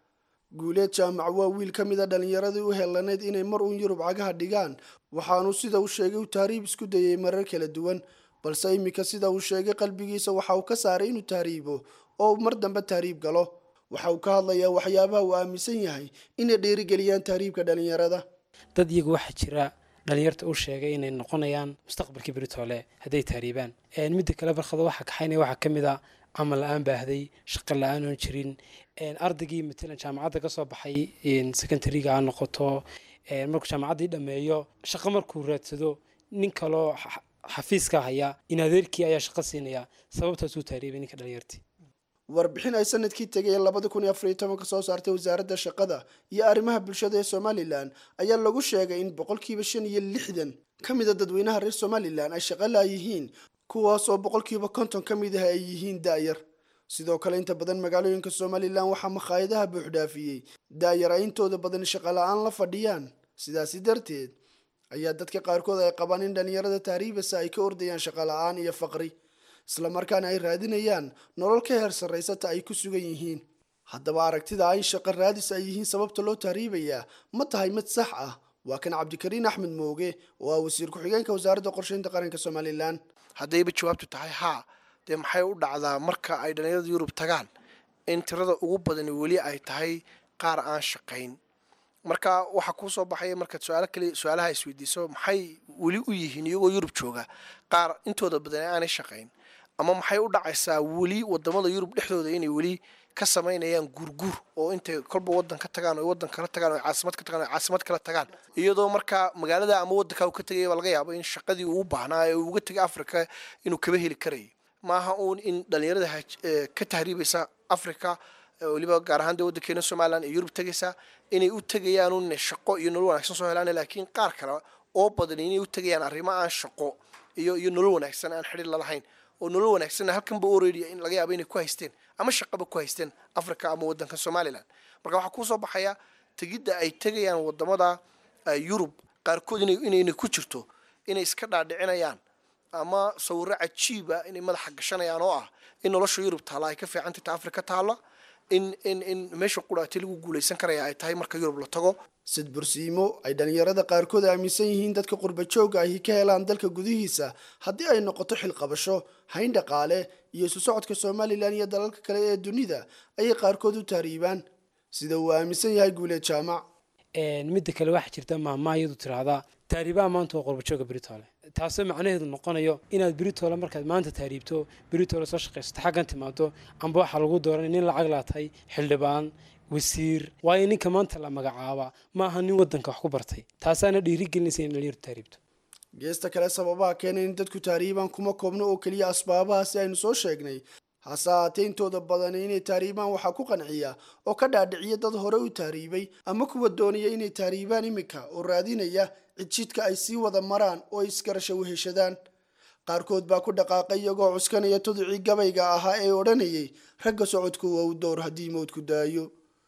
guuleed jaamac waa wiil ka mid a dhallinyaradii u helaneyd inay mar uun yurub cagaha dhigaan waxaanu sida uu sheegay uu tahriib isku dayay marar kala duwan balse iminka sida uu sheegay qalbigiisa waxa uu ka saaray inuu tahriibo oo uu mar dambe tahriib galo waxa uu ka hadlayaa waxyaabaha uu aaminsan yahay inay dhiirigeliyaan tahriibka dhallinyarada dad iyagu waxaa jira dhalinyarta u sheegay inay noqonayaan mustaqbalkii beritoole hadday tahriibaan midda kale barkado waxaa kaxaynaya waxaa ka mid a camal la-aan baahday shaqo la-aan oon jirin ardaygii matalan jaamacadda ka soo baxay secondariga ha noqoto markuu jaamacaddii dhammeeyo shaqo markuu raadsado nin kaloo xafiiska haya in adeerkii ayaa shaqo siinaya sababtaasuu tahriibay ninka dhalinyartii warbixin ay sanadkii tegay labada kun iyo afar iyo tobanka soo saartay wasaaradda shaqada iyo arrimaha bulshada ee somalilan ayaa lagu sheegay in boqolkiiba shan iyo lixdan ka mid a dadweynaha reer somalilan ay shaqo laayihiin kuwaas oo boqolkiiba konton ka mid ah ay yihiin da-yar sidoo kale inta badan magaalooyinka somalilan waxaa makhaayadaha buuxdhaafiyey da-yar ay intooda badan shaqo la-aan la fadhiyaan sidaasi darteed ayaa dadka qaarkood ay qabaan in dhallinyarada tahriibasa ay ka ordayaan shaqo la-aan iyo faqri islamarkaana ay raadinayaan nolol ka heer sarraysata ay ku sugan yihiin haddaba aragtida in shaqo raadis ay yihiin sababta loo tahriibayaa ma tahay mid sax ah waa kan cabdikariin axmed mooge oo ah wasiir ku-xigeenka wasaaradda qorsheynta qaranka somalilan haddayba jawaabtu tahay haa dee maxay u dhacdaa marka ay dhallinyarada yurub tagaan in tirada ugu badani weli ay tahay qaar aan shaqayn marka waxaa kuu soo baxaya markaad su-aalo kale su-aalaha isweydiiso maxay weli u yihiin iyagoo yurub jooga qaar intooda badani aanay shaqayn ama maxay u dhacaysaa weli wadamada yurub dhexdooda inay weli ka samaynayaan guurguur oo intay kolba wadan ka tagaan oo wadan kala tagaan oo caasimad ka tagaan oo caasimad kala tagaan iyadoo markaa magaalada ama wadanka uu ka tegaya baa laga yaabo in shaqadii uu u baahnaa ee uu uga tegay africa inuu kaba heli karayay maaha uun in dhalinyarada ka tahriibaysa africa weliba gaar ahaan dee waddankeena somalilan ee yurub tegaysa inay u tegayaan un shaqo iyo nolol wanaagsan soo helaan laakiin qaar kale oo badan inay u tegayaan arrimo aan shaqo iyo iyo nolol wanaagsan aan xidhiir lalahayn oo nolol wanaagsanna halkanba already in laga yaabo inay ku haysteen ama shaqaba ku haysteen africa ama waddanka somalilan marka waxaa kuusoo baxaya tegidda ay tegayaan wadamada yurub qaarkood inayna ku jirto inay iska dhaadhicinayaan ama sawiro cajiiba inay madaxa gashanayaan oo ah in nolosha yurub taalla ay ka fiicantay ta africa taalla in in in meesha quraati lagu guulaysan karaya ay tahay marka yurub la tago sid bursiimo ay dhallinyarada qaarkood aaminsan yihiin dadka qurba joogga ahi ka helaan dalka gudihiisa haddii ay noqoto xilqabasho hayn dhaqaale iyo isu socodka somalilan iyo dalalka kale ee dunida ayay qaarkood u tahriibaan sida uu aaminsan yahay guuleed jaamac midda kale waxaa jirta maamaha iyadu tiraahdaa taariibaha maanta waa qurbajooga beritoole taasoo macnaheedu noqonayo inaad beritoole markaad maanta taariibto beritoole soo shaqaysato xaggan timaado amba waxaa lagu dooranay nin lacag laatahay xildhibaan wasiir waayo ninka maanta la magacaaba ma aha nin wadanka wax ku bartay taasaana dhiirigelinaysa in dhalinyartu taariibto geesta kale sababaha keenay in dadku tahriibaan kuma koobno oo keliya asbaabahaasi aynu soo sheegnay hase haatee intooda badani inay tahriibaan waxaa ku qanciya oo ka dhaadhiciya dad hore u tahriibay ama kuwa doonaya inay tahriibaan iminka oo raadinaya cidjidka ay sii wada maraan oo ay isgarasho weheshadaan qaarkood baa ku dhaqaaqay iyagoo cuskanaya tuducii gabayga ahaa ee odhanayay ragga socodku waa u dowr haddii mowdku daayo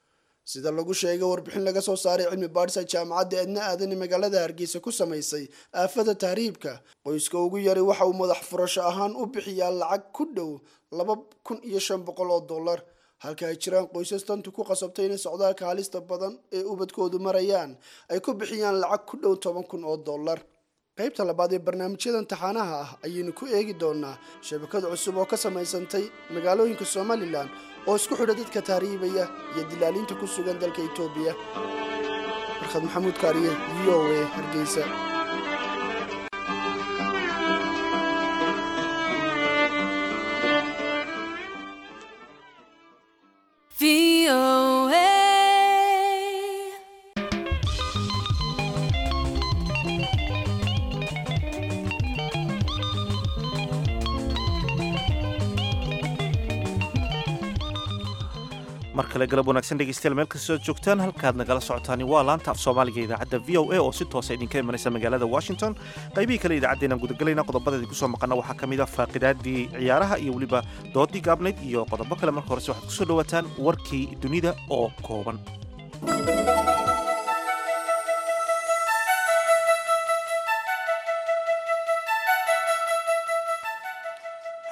sida lagu sheegay warbixin laga soo saaray cilmi baadhisa jaamacadda eedna aadan ee magaalada hargeysa ku samaysay aafada tahriibka qoyska ugu yari waxa uu madax furasho ahaan u bixiyaa lacag ku dhow laba kun iyo shan boqol oo dollar halka ay jiraan qoysas tantu ku qasabtay inay socdaalka halista badan ee ubadkoodu marayaan ay ku bixiyaan lacag ku dhow toban kun oo dollar qaybta labaad ee barnaamijyadan taxaanaha ah ayaynu ku eegi doonaa shabakad cusub oo ka samaysantay magaalooyinka somalilan oo isku xidha dadka tahriibaya iyo dilaaliinta ku sugan dalka etoobiya barkhad maxamuud kaariye v o a hargeysa mar kale galab wanaagsan dhegeystayaal meel kastoo joogtaan halkaad nagala socotaani waa laanta af soomaaliga idaacadda v o a oo si toosa idinka imanaysa magaalada washington qaybihii kale idaacaddeenaan gudagalayna qodobada idinku soo maqana waxaa ka mid a faaqidaadii ciyaaraha iyo weliba doodii gaabnayd iyo qodobo kale marka horese waxaad kusoo dhawaataan warkii dunida oo kooban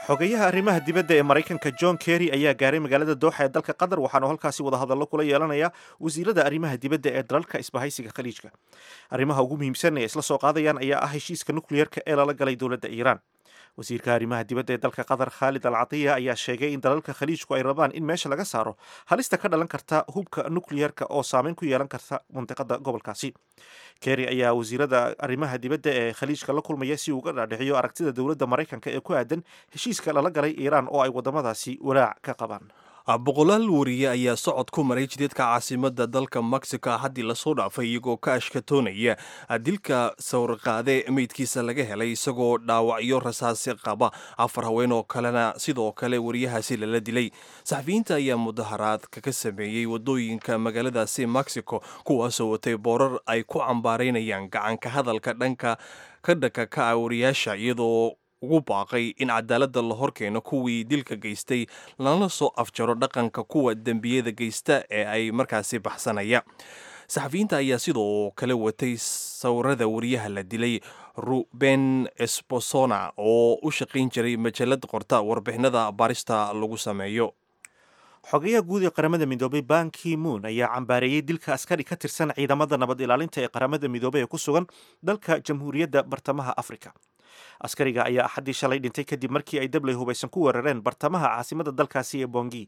xogeyaha arrimaha dibadda ee maraykanka john kerry ayaa gaaray magaalada dooxa ee dalka qatar waxaanu halkaasi wadahadallo kula yeelanaya wasiirada arrimaha dibadda ee dalalka isbahaysiga khaliijka arrimaha ugu muhiimsan ee isla soo qaadayaan ayaa ah heshiiska nukliyeerka ee lala galay dowladda iiraan wasiirka arrimaha dibadda ee dalka qatar khaalid al catiya ayaa sheegay in dalalka khaliijku ay rabaan in meesha laga saaro halista ka dhalan karta hubka nukliyeerka oo saameyn ku yeelan karta mandiqada gobolkaasi kerry ayaa wasiirada arrimaha dibadda ee khaliijka la kulmaya si uga dhaadhiciyo aragtida dowladda maraykanka ee ku aadan heshiiska lala galay iiraan oo ay wadamadaasi walaac ka qabaan boqolaal wariye ayaa socod ku maray jidadka caasimada dalka mexico haddii lasoo dhaafay iyagoo ka ashkatoonaya dilka sawirqaade meydkiisa laga helay isagoo dhaawacyo rasaasi qaba afar haween oo kalena sidoo kale wariyahaasi lala dilay saxafiyiinta ayaa mudaharaadka ka sameeyey wadooyinka magaaladaasi mexico kuwaasoo watay boorar ay ku cambaaraynayaan gacanka hadalka dhanka ka dhanka ka ah wariyaasha iyadoo ugu baaqay in cadaaladda la horkeeno kuwii dilka geystay lana soo afjaro dhaqanka kuwa dembiyada geysta ee ay markaasi baxsanaya saxafiyiinta ayaa sidoo kale watay sawirada wariyaha la dilay ruben esposona oo u shaqayn jiray majalad qorta warbixinada baarista lagu sameeyo xogeyaha guud ee qaramada midoobay banki moon ayaa cambaareeyey dilka askari ka tirsan ciidamada nabad ilaalinta ee qaramada midoobey ee ku sugan dalka jamhuuriyadda bartamaha afrika askariga ayaa axaddii shalay dhintay kadib markii ay dabley hubaysan ku weerareen bartamaha caasimada dalkaasi ee bongi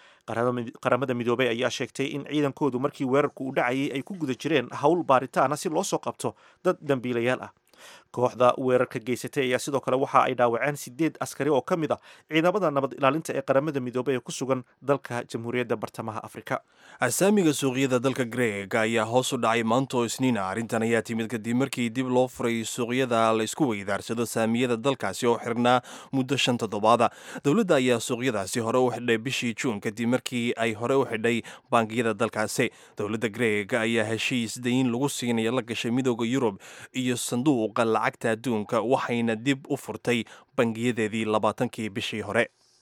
qaramada midoobey ayaa sheegtay in ciidankoodu markii weerarku u dhacayay ay ku guda jireen howl baaritaana si loo soo qabto dad dambiilayaal ah kooxda weerarka geysatay ayaa sidoo kale waxa ay dhaawaceen sideed askari oo ka mid ah ciidamada nabad ilaalinta ee qaramada midoobey ee ku sugan dalka jamhuuriyadda bartamaha afrika asaamiga suuqyada dalka greega ayaa hoos u dhacay maantoo isniina arrintan ayaa timid kadib markii dib loo furay suuqyada laysku weydaarsado saamiyada dalkaasi oo xirnaa muddo shan toddobaada dowladda ayaa suuqyadaasi hore u xidhay bishii juun kadib markii ay hore u xidhay bangiyada dalkaasi dowladda greega ayaa heshiis dayin lagu siinaya la gashay midooda yurub iyo sanduuqa lacagta adduunka waxayna dib u furtay bangiyadeedii labaatankii bishii hore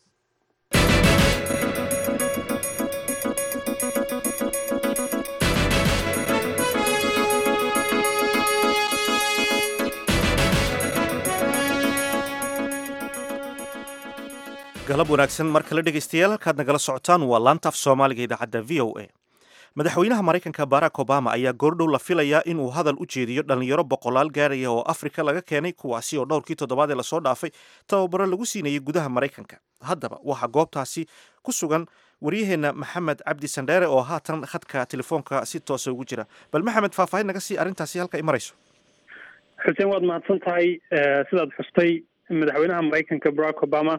galab wanaagsan mar kale dhegaystayaal halkaad nagala socotaan waa laanta af soomaaliga idaacadda v o a madaxweynaha maraykanka barack obama ayaa goordhow la filayaa inuu hadal u jeediyo dhallinyaro boqolaal gaaraya oo afrika laga keenay kuwaasi oo dhowrkii toddobaad ee lasoo dhaafay tababaro lagu siinayay gudaha maraykanka haddaba waxaa goobtaasi ku sugan waryaheenna maxamed cabdi sandheere oo haatan khadka telefoonka si toosa ugu jira bal maxamed faahfaahin naga sii arrintaasi halka ay marayso xuseen waad mahadsan tahay sidaad xustay madaxweynaha maraykanka barack obama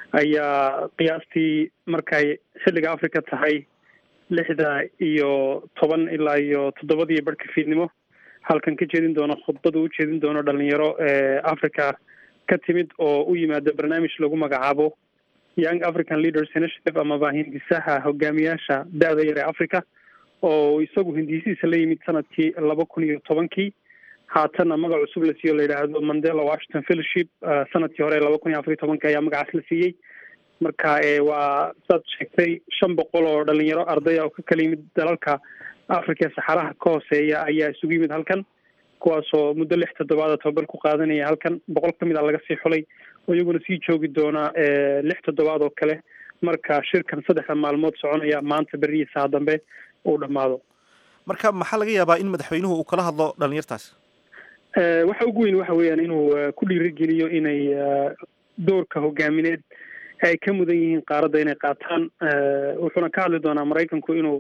ayaa qiyaastii markay xilliga africa tahay lixda iyo toban ilaa iyo toddobadii barhka fiidnimo halkan ka jeedin doono khudbada u jeedin doono dhalinyaro africa ka timid oo u yimaada barnaamij lagu magacaabo young african leaders initiative amaba hindisaha hogaamiyaasha da-da yar ee africa oo isagu hindisihiisa la yimid sanadkii laba kun iyo tobankii haatanna magac cusub la siiyo la yidhaahdo mandela washington fellowship sanadkii hore laba kun iyo afar iyo tobanka ayaa magacaas la siiyey marka waa saad sheegtay shan boqol oo dhalinyaro ardaya oo ka kala yimid dalalka africa ee saxaraha ka hooseeya ayaa isugu yimid halkan kuwaasoo muddo lix toddobaada tababar ku qaadanaya halkan boqol ka mid a laga sii xulay oo iyaguna sii joogi doona lix toddobaad oo kale marka shirkan saddexda maalmood soconaya maanta beriya saha dambe uu dhammaado marka maxaa laga yaabaa in madaxweynuhu uu kala hadlo dhalinyartaas waxa ugu weyn waxa weeyaan inuu ku dhiirigeliyo inay doorka hogaamineed ay ka mudan yihiin qaaradda inay qaataan wuxuuna ka hadli doonaa maraykanku inuu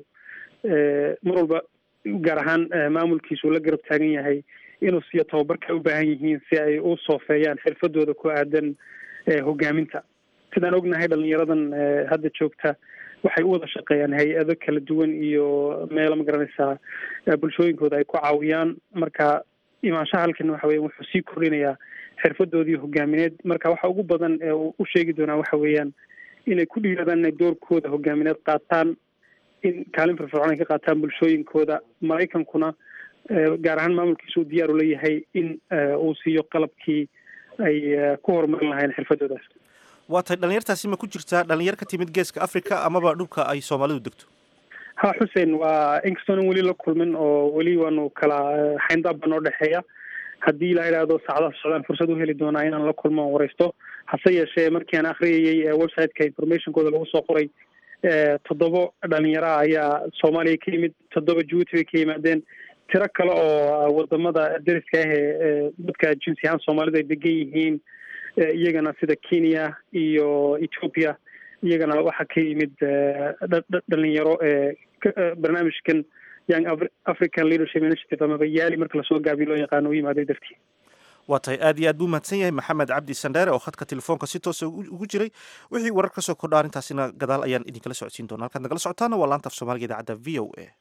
mar walba gaar ahaan maamulkiisu la garab taagan yahay inuu siiyo tababarka ay u baahan yihiin si ay u soofeeyaan xirfadooda ku aadan hogaaminta sidaan ognahay dhalinyaradan hadda joogta waxay u wada shaqeeyaan hay-ado kala duwan iyo meelo ma garanaysaa bulshooyinkooda ay ku caawiyaan marka imaanshaha halkan waxa weya wuxuu sii kordhinayaa xirfadoodii hogaamineed marka waxa ugu badan ee uu u sheegi doonaa waxa weeyaan inay ku dhiiradaan inay doorkooda hogaamineed qaataan in kaalin firfircoon ay ka qaataan bulshooyinkooda maraykankuna gaar ahaan maamulkiisa uu diyaar u leeyahay in uu siiyo qalabkii ay ku horumarin lahayn xirfadoodaas waa tahay dhalinyartaasi ma ku jirtaa dhalinyar ka timid geeska africa amaba dhulka ay soomaalidu degto ha xuseen waa inkastoonan weli la kulmin oo weli waanu kala xayndaab baa noo dhexeeya haddii la idhaahdo saacadaha socdaan fursad u heli doonaa inaan la kulmo o wareysto hase yeeshee markii aan akhriyayey websiteka informationkooda lagu soo qoray toddobo dhalinyara ayaa soomaaliya ka yimid toddoba jabuuti bay ka yimaadeen tiro kale oo wadamada deriska ah ee dadka jinsi ahaan soomaalida ay degan yihiin iyagana sida kenya iyo ethoopia iyagana waxaa ka yimid dhalinyaro barnaamijkan young african leadership initiative amaba yaali marka lasoo gaabiyo loo yaqaano u yimaaday dartii waa tahay aad iyo aad buu mahadsan yahay maxamed cabdi sandheere oo khadka telefoonka si toosa ugu jiray wixii warar ka soo kordha arrintaasina gadaal ayaan idinkala socodsiin doona halkaad nagala socotaana waa laanta af soomaaliga idaacadda v o a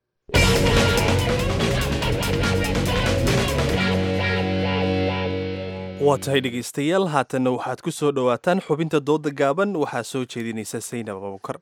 waa tahay dhegaystayaal haatanna waxaad ku soo dhowaataan xubinta dooda gaaban waxaa soo jeedinaysa saynab abubukar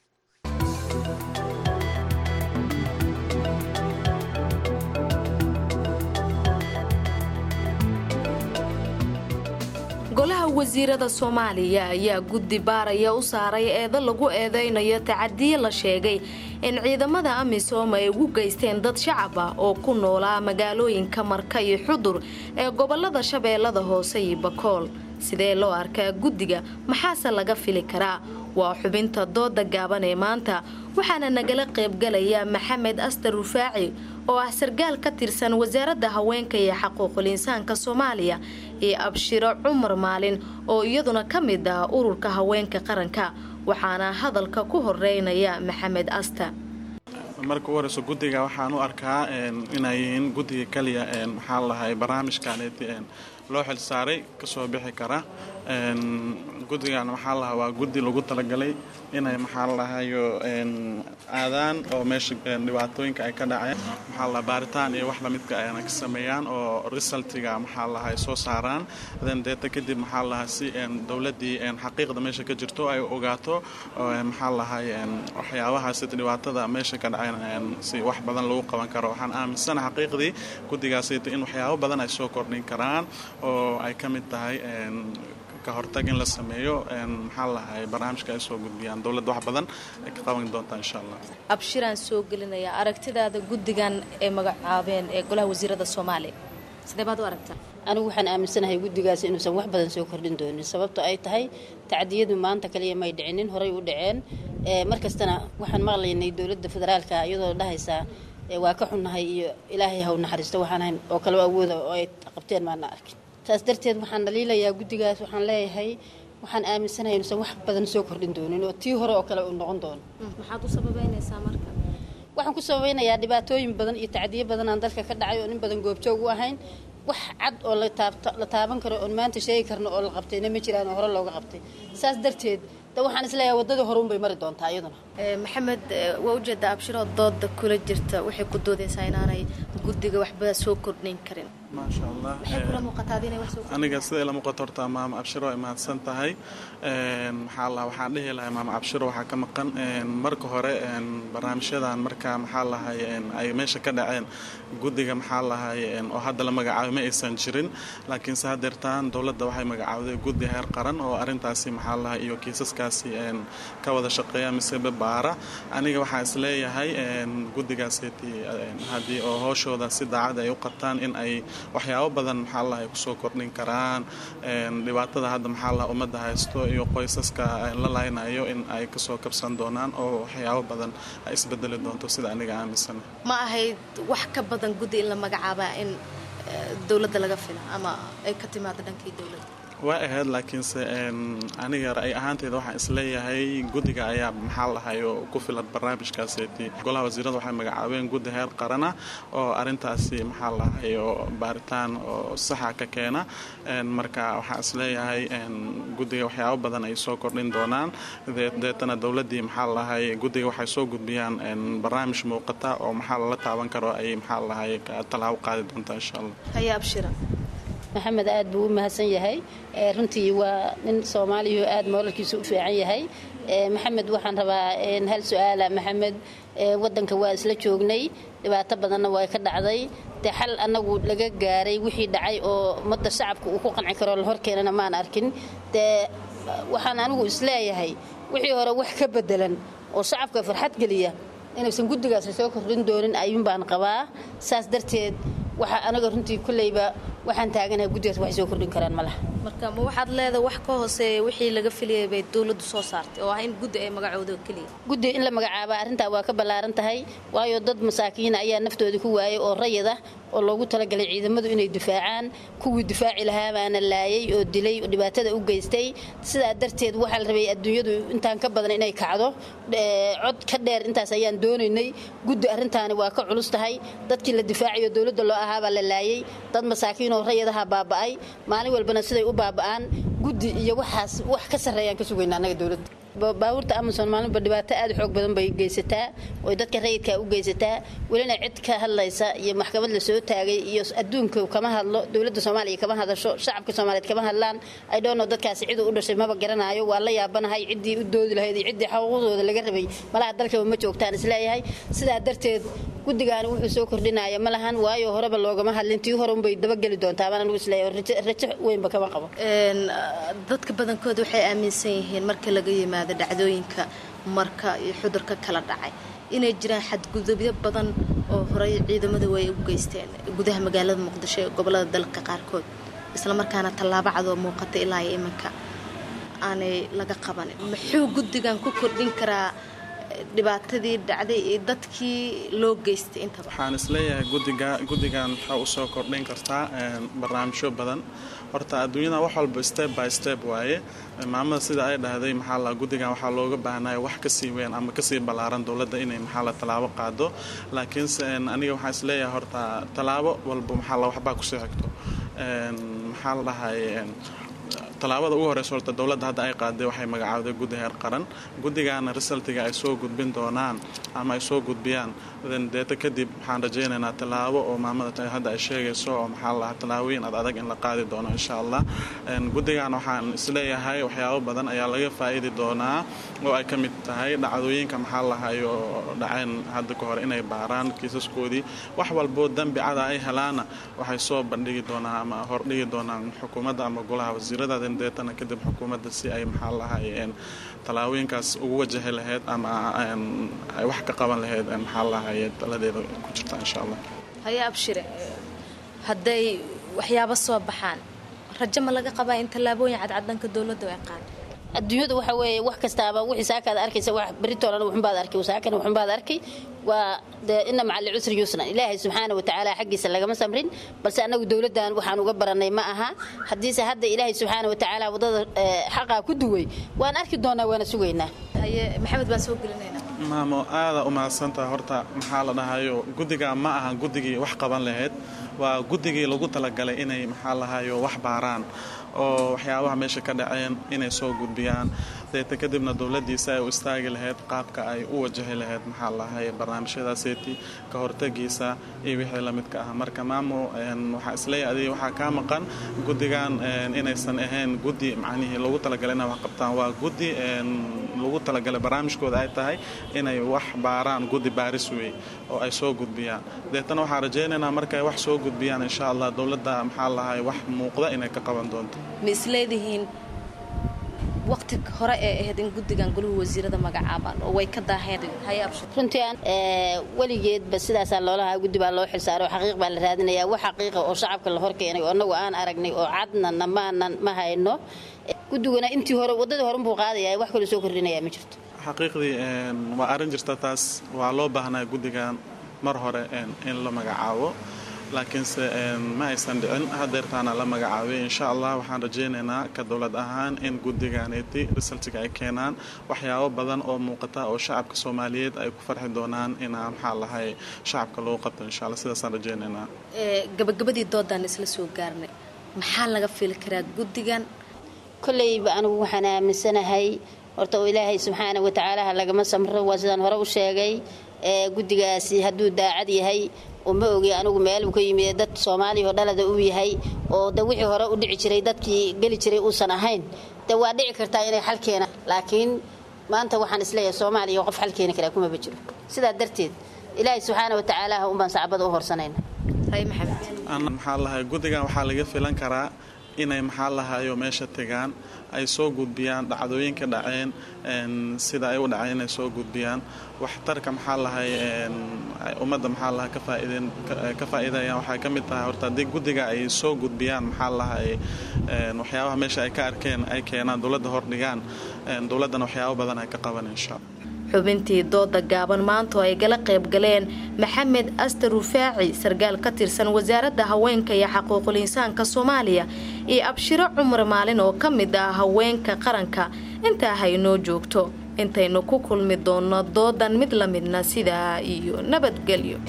golaha wasiirada soomaaliya ayaa guddi baaraya u saaray eedo lagu eedeynayo tacadiye la sheegay in ciidamada amisom ay ugu geysteen dad shacab ah oo ku noolaa magaalooyinka marka iyo xudur ee gobolada shabeellada hoose iyo bakool sidee loo arkaa guddiga maxaase laga fili karaa waa xubinta dooda gaaban ee maanta waxaana nagala qaybgalaya maxamed astar rufaaci oo ah sargaal ka tirsan wasaaradda haweenka iyo xaquuqul insaanka soomaaliya iyo abshiro cumar maalin oo iyaduna ka mid ah ururka haweenka qaranka waxaana hadalka ku horeynaya maxamed asta marka u horeyso guddiga waxaan u arkaa inay yihiin guddiga keliya maxaa lahay barnaamijkaneeti loo xil saaray kasoo bixi kara guddigan maxaa lahaa waa guddi lagu talagalay inay maxaa lahayo aadaan oo meesha dhibaatooyinka ay ka dhaceen maxaa lahaa baaritaan iyo wax lamidka ayna ka sameeyaan oo resultiga maxaa lahay soo saaraan then deeta kadib maxaa lahaa si dowladdii xaqiiqda meesha ka jirto ay ogaato maxaa lahay waxyaabahaas dhibaatada meesha ka dhaceen si wax badan lagu qaban karo waxaan aaminsana xaqiiqdii guddigaas in waxyaabo badan ay soo kordhin karaan oo ay ka mid tahay kahortag in la sameeyo maxaa lahay barnaamijka ay soo gudbiyaan dowladda wax badan ay ka qaban doontaa insha allah abshiraan soo gelinaya aragtidaada guddigan ee magacaabeen ee golaha wasiirada soomaaliya sidee baad u aragtaa anigu waxaan aaminsanahay guddigaas inuusan wax badan soo kordhin doonin sababto ay tahay tacdiyadu maanta kaliya may dhicinin horay u dhaceen mar kastana waxaan maqlaynay dowladda federaalka iyadoo dhahaysaa waa ka xunnahay iyo ilaahay haw naxariisto waxaan ahayn oo kaleo awooda oo ay qabteen maana arkin saas darteed waxaan dhaliilayaa guddigaas waxaan leeyahay waxaan aaminsanahay inuusan wax badan soo kordhin doonin oo tii hore oo kale uu noqon doono maxaad u sababeynaysaa marka waxaan ku sababeynayaa dhibaatooyin badan iyo tacdiyo badan aan dalka ka dhacay oo nin badan goobjoog u ahayn wax cad oo la taaban karo oon maanta sheegi karno oo la qabtayna ma jiraan oo hore looga qabtay saas darteed de waxaan isleeyahay waddadii hore unbay mari doontaa iyaduna maxamed waa ujeedaa abshiroo dooda kula jirta waxay ku doodaysaa inaanay guddiga waxba soo kordhin karin maasha allah maxay kula muuqataa inay wax soo aniga siday la muuqato horta maama abshiro ay mahadsan tahay maxaa la waxaan dhihi lahay maama abshiro waxaa ka maqan marka hore barnaamijyadan marka maxaa lahay ay meesha ka dhaceen guddiga maxaa lahay oo hadda la magacaabay ma aysan jirin laakiinse haddeertaan dowladda waxay magacaawday guddi heer qaran oo arrintaasi maxaa lahay iyo kiisaskaasi ka wada shaqeeya mise baara aniga waxaan isleeyahay guddigaaseti haddii oo hooshooda si daacad ay u qabtaan in ay waxyaabo badan maxaa laha ay kusoo kordhin karaan dhibaatada hadda maxaa laha ummadda haysto iyo qoysaska la laynayo in ay kasoo kabsan doonaan oo waxyaabo badan ay isbedeli doonto sida aniga aaminsana ma ahayd wax ka badan guddi in la magacaabaa in dowladda laga fila ama ay ka timaado dhankii dowladda waa ahayd laakiinse aniga ra'y ahaanteeda waxaan isleeyahay guddiga ayaa maxaa lahay oo ku filan barnaamijkaaseti golaha wasiirada waxay magacaabeen guddi heer qarana oo arintaasi maxaa lahay oo baaritaan oo saxa ka keena marka waxaan isleeyahay guddiga waxyaabo badan ay soo kordhin doonaan deetana dowladdii maxaa lahay guddiga waxay soo gudbiyaan barnaamij muuqata oo maxaa lala taaban karo ay maxaa lahay tallaabo qaadi doontaa insha allah haya abshira maxamed aad buu u mahadsan yahay runtii waa nin soomaaliya oo aad moolalkiisa u fiican yahay maxamed waxaan rabaa hal su-aala maxamed wadanka waa isla joognay dhibaato badanna waa ka dhacday dee xal annagu laga gaaray wixii dhacay oo ummadda shacabka uu ku qanci karo la horkeenana maan arkin dee waxaan anigu isleeyahay wixii hore wax ka bedelan oo shacabka farxad geliya inaysan guddigaasi soo kordhin doonin ayuun baan qabaa saas darteed waxa anaga runtii kolleyba waxaan taaganahay guddigaas waxay soo kordhin karaan ma laha marka ma waxaad leedahay wax ka hooseeya wixii laga filayay bay dowladdu soo saartay oo ah in guddi ay magacooda keliya guddi in la magacaaba arrintaa waa ka ballaaran tahay waayo dad masaakiina ayaa naftoodii ku waayay oo rayid ah oo loogu talagalay ciidamadu inay difaacaan kuwii difaaci lahaa baana laayay oo dilay oo dhibaatada u geystay sidaa darteed waxaa la rabay adduunyadu intaan ka badan inay kacdo cod ka dheer intaas ayaan doonaynay guddi arrintaani waa ka culus tahay dadkii la difaacayo dowladda loo ahaabaa la laayay dad masaakiin oo rayadaha baaba'ay maalin walbana siday u baaba'aan guddi iyo waxaas wax ka sarreeyaan ka sugayna annaga dowladda baabuurta amazon maalinba dhibaato aad u xoog badan bay geysataa oy dadka rayidka u geysataa welina cid ka hadlaysa iyo maxkamad la soo taagay iyo adduunka kama hadlo dowladda soomaaliya kama hadasho shacabka soomaaliyeed kama hadlaan idhono dadkaasi ciduu u dhashay maba garanayo waa la yaabanahay ciddii u doodi lahayd iyo ciddii xuquuqdooda laga rabay malaha dalkaba ma joogtaan isleeyahay sidaa darteed guddigaani wuxuu soo kordhinaya ma lahan waayo horeba loogama hadlin tii hore unbay dabageli doontaa baan anigu isleeyahay rajo weynba kama qabo dadka badankood waxay aaminsan yihiin marka laga yimaado dhacdooyinka marka iyo xudurka kala dhacay inay jiraan xadgudubyo badan oo horey ciidamadu way u geysteen gudaha magaalada muqdisho ee gobolada dalka qaarkood islamarkaana tallaabo cadoo muuqata ilaa iyo iminka aanay laga qabanin muxuu guddigan ku kordhin karaa dhibaatadii dhacday iyo dadkii loo geystay intaba waxaan isleeyahay gudiga guddigan waxaa usoo kordhin kartaa barnaamijyo badan horta adduunyada wax walba step by step waaye maamada sida ay dhahday maxaa la guddigan waxaa looga baahnaya wax kasii weyn ama kasii ballaaran dowladda inay maxaa la tallaabo qaado laakiinse aniga waxaan isleeyahay horta tallaabo walba maxaa la waxbaa kusoo xigto maxaa la dhahay tallaabada ugu horeysa horta dowladda hadda ay qaaday waxay magacaawday guddi heer qaran guddigaana resultiga ay soo gudbin doonaan ama ay soo gudbiyaan deeta kadib waxaan rajaynaynaa tallaabo oo maamada hadda ay sheegayso oo maxaa la dhahaa tallaabooyin ad adag in la qaadi doono insha allah guddigan waxaan isleeyahay waxyaabo badan ayaa laga faa'idi doonaa oo ay ka mid tahay dhacdooyinka maxaa lahayo dhaceen hadda ka hor inay baaraan kiisaskoodii wax walboo dembi cada ay helaana waxay soo bandhigi doonaan ama hordhigi doonaan xukuumadda ama golaha wasiirada deetana kadib xukuumadda si ay maxaa lahay tallaabooyinkaas ugu wajahi lahayd ama ay wax ka qaban lahayd maxaa lahay taladeeda ku jirta insha allah haya abshire hadday waxyaabo soo baxaan rajo ma laga qabaa in tallaabooyin cadcadanka dowladda ay qaado adduunyada waxa weeye wax kastaaba wixii saakaad arkaysa wax beritoolana wuxunbaad arkay saakana wuxunbaad arkay waa dee ina maca licusri yusran ilaahay subxaana wa tacaala xaggiisa lagama samrin balse annagu dowladdan waxaan uga baranay ma aha haddiise hadda ilaahay subxaana wa tacaala waddada xaqaa ku duway waan arki doonaa waana sugaynaa haye maxamed baan soo gelinaynaa maamo aada u mahadsantaha horta maxaa la dhahayo guddiga ma aha guddigii wax qaban lahayd waa guddigii lagu talagalay inay maxaa lahayo wax baaraan oo waxyaabaha meesha ka dhaceen inay soo gudbiyaan deeta kadibna dowladdiisa ay u istaagi lahayd qaabka ay u wajahi lahayd maxaa lahay barnaamijyadaaseti ka hortagiisa iyo wixii lamidka ah marka maamo waxaa isleeyahay adiga waxaa kaa maqan guddigan inaysan ahayn guddi macnihii lagu talagalay inay wax qabtaan waa guddi lagu talagalay barnaamijkooda ay tahay inay wax baaraan guddi baaris wey oo ay soo gudbiyaan deetana waxaan rajaynaynaa markay wax soo gudbiyaan insha allah dowladda maxaa lahay wax muuqda inay ka qaban doonto ma isleedihiin waqti hore ee ahayd in guddigan goluhu wasiirada magacaabaan oo way ka daaheen runtii aan weligeedba sidaasaa loolahaa guddi baa loo xilsaaray oo xaqiiq baa la raadinayaa wax xaqiiqa oo shacabka la horkeenay oo annagu aan aragnay oo cadnana maanan ma hayno guddiguna intii hore waddadii hore buu qaadaya wax kaloo soo kordhinaya ma jirto xaqiiqdii waa arrin jirta taas waa loo baahnaa guddigan mar hore in la magacaabo laakiinse ma aysan dhicin hadeertaana la magacaabay insha allah waxaan rajaynaynaa ka dowlad ahaan in guddigaaneti risaltiga ay keenaan waxyaabo badan oo muuqata oo shacabka soomaaliyeed ay ku farxi doonaan inaa maxaa lahay shacabka loo qabto insha alla sidaasaan rajaynaynaa gabagabadii doodaan isla soo gaarnay maxaa laga fili karaa guddigan kolleyba anigu waxaan aaminsanahay horta oo ilaahay subxaana wa tacaalaha lagama samro waa sidaan hore u sheegay guddigaasi hadduu daacad yahay oo ma ogi anigu meeluu ka yimid dad soomaaliya oo dhalada uu yahay oo de wixii hore u dhici jiray dadkii geli jiray uusan ahayn de waa dhici kartaa inay xal keenaan laakiin maanta waxaan isleeyahay soomaaliya qof xal keeni karaa kumaba jiro sidaa darteed ilaahay subxaana wa tacaalaha unbaan sacbada u horsanayna maxaa lahay guddigan waxaa laga filan karaa inay maxaa lahayo meesha tegaan ay soo gudbiyaan dhacdooyinka dhaceen sida ay u dhaceen inay soo gudbiyaan waxtarka maxaa lahay ummadda maxaa laha ka faa'iideen ka faa'iidayaan waxay ka mid tahay horta haddii guddiga ay soo gudbiyaan maxaa lahay waxyaabaha meesha ay ka arkeen ay keenaan dowladda hordhigaan dowladdana waxyaabo badan ay ka qaban insha allah xubintii dooda gaaban maanto ay gala qayb galeen maxamed aster rufaaci sarkaal ka tirsan wasaaradda haweenka iyo xaquuqul insaanka soomaaliya iyo abshiro cumar maalin oo ka mid ah haweenka qaranka intaa haynoo joogto intaynu ku kulmi doonno doodan mid la midna sidaa iyo nabadgelyo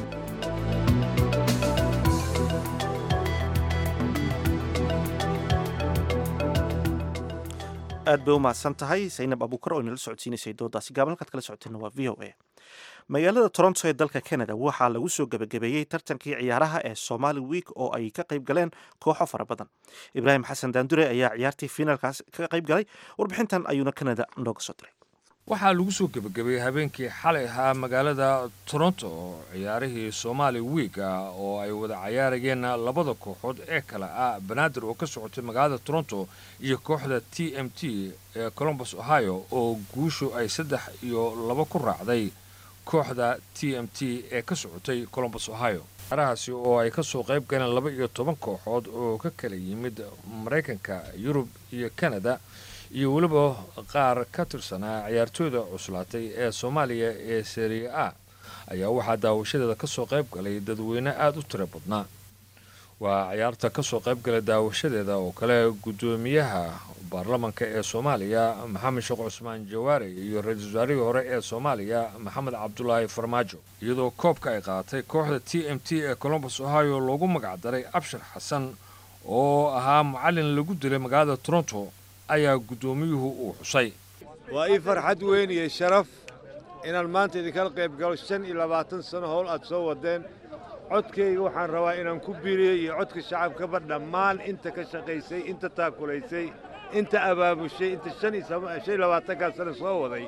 aad bay u mahadsan tahay saynab abuukar oo inala socodsiinaysay doodaasi gaaban halkaad kala socoteenna waa v o a magaalada toronto ee dalka canada waxaa lagu soo gebagabeeyey tartankii ciyaaraha ee somali week oo ay ka qayb galeen kooxo fara badan ibraahim xasan daandure ayaa ciyaartii fiinaalkaas ka qayb galay warbixintan ayuuna canada nooga soo diray waxaa lagu soo gebagabeeyey habeenkii xalay ahaa magaalada toronto oo ciyaarihii somaali wiig ah oo ay wada cayaarayeen labada kooxood ee kale ah banaadir oo ka socotay magaalada toronto iyo kooxda t m t ee colombus ohio oo guushu ay saddex iyo laba ku raacday kooxda t m t ee ka socotay colombus ohio ciyaarahaasi oo ay ka soo qayb galeen laba iyo toban kooxood oo ka kala yimid maraykanka yurub iyo kanada iyo weliba qaar ka tirsanaa ciyaartooyda cuslaatay ee soomaaliya ee seriya a ayaa waxaa daawashadeeda ka soo qayb galay dadweyne aada u tiro badnaa waa ciyaarta ka soo qayb galay daawashadeeda oo kale guddoomiyaha baarlamanka ee soomaaliya maxamed sheekh cusmaan jawaare iyo ra-iisul wasaarihii hore ee soomaaliya maxamed cabdulaahi farmaajo iyadoo koobka ay qaadatay kooxda t m t ee colombus ohio loogu magacdaray abshir xasan oo ahaa macallin lagu dilay magaalada toronto ayaa guddoomiyuhu uu xusay waa ii farxad weyn iyo sharaf inaan maanta idinkala qayb galo shan iyo labaatan sano howl aad soo wadeen codkayga waxaan rabaa inaan ku biiriyo iyo codka shacabkaba dhammaan inta ka shaqaysay inta taakulaysay inta abaabushay inta shan iyo labaatankaa sano soo waday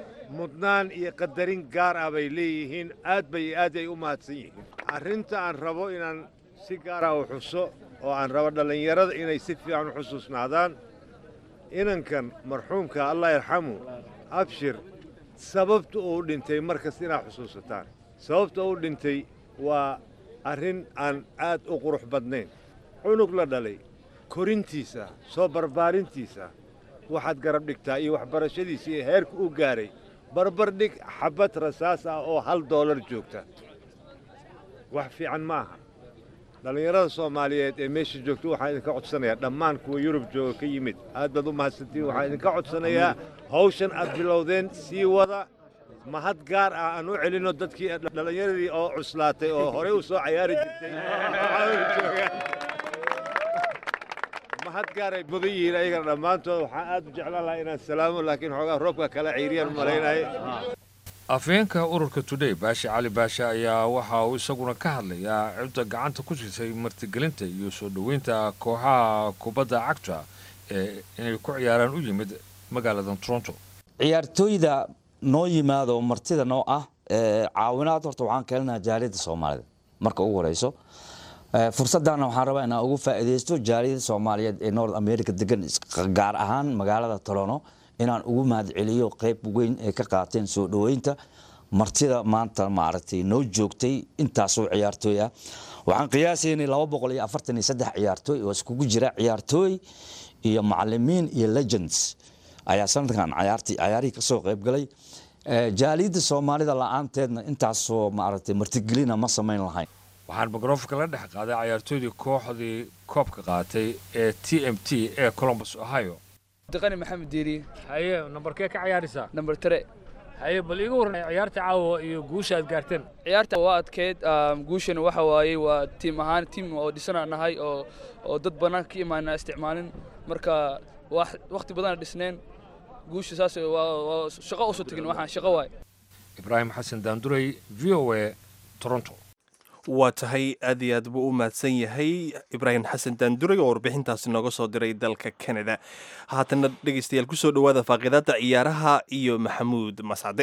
mudnaan iyo qadarin gaar ah bay leeyihiin aad bay aad ay u mahadsan yihiin arrinta aan rabo inaan si gaara u xuso oo aan rabo dhallinyarada inay si fiican u xusuusnaadaan inankan marxuumka allah yarxamu abshir sababta uu dhintay markas inaad xusuusataan sababta uu dhintay waa arrin aan aad u qurux badnayn cunug la dhalay korintiisa soo barbaarintiisa waxaad garab dhigtaa iyo waxbarashadiisa iyo heerka u gaaray barbar dhig xabbad rasaas ah oo hal doolar joogta wax fiican ma aha dhallinyarada soomaaliyeed ee meesha joogta waxaan idinka codsanayaa dhammaan kuwa yurub jooga ka yimid aad baad u mahadsantiin waxaan idinka codsanayaa hawshan aad bilowdeen sii wada mahad gaar ah aan u celinno dadkii dhallinyaradii oo cuslaatay oo horey u soo cayaari jirtay mahad gaar ay mudan yihiin ayagana dhammaantood waxaan aad u jeclaan lahaa inaan salaamo laakiin xoogaa roobka kala ciiriyaan malaynahay afhayeenka ururka today baashe cali baashe ayaa waxa uu isaguna ka hadlayaa cidda gacanta ku jirtay martigelinta iyo soo dhoweynta kooxaha kubadda cagta ee inay ku ciyaaraan u yimid magaalada toronto ciyaartooyda noo yimaado martida noo ah caawinaad horta waxaan keenaynaa jaaliyadda soomaalida marka ugu horeyso fursadana waxaan rabaa inaan ugu faa'iidaysto jaaliyadda soomaaliyeed ee north america degan gaar ahaan magaalada toronto inaan ugu mahadceliyo qayb weyn ay ka qaateen soo dhoweynta martida maanta maaragtay noo joogtay intaasoo ciyaartooy ah waxaan qiyaasaynay laba boqol iyo afartan iyo saddex ciyaartooy oo iskugu jira ciyaartooy iyo macalimiin iyo legends ayaa sanadkan ciyaartii ciyaarihii ka soo qayb galay jaaliyadda soomaalida la-aanteedna intaasoo maaragtay martigelina ma samayn lahayn waxaan mikrofonka la dhex qaaday ciyaartooydii kooxdii koobka qaatay ee t m t ee colombus ohio daqani maxamed diiri haye nambarkee ka ciyaaraysaa nambar tare haye bal iiga warran ciyaarta caawa iyo guusha aad gaarteen ciyaarta waa adkeyd guushana waxa waaye waa tiim ahaan tiim oo dhisana nahay oo oo dad bannaan ka imaana isticmaalin marka waqti badana dhisneen guusha saas waa shaqo usoo tegin waxaan shaqo waaye ibraahim xasan daandurey v o a toronto waa tahay aad iyo aad buu u mahadsan yahay ibraahim xasan daanduray oo warbixintaasi nooga soo diray dalka canada haatana dhegaystayaal kusoo dhowaada faaqidaadda ciyaaraha iyo maxamuud mascade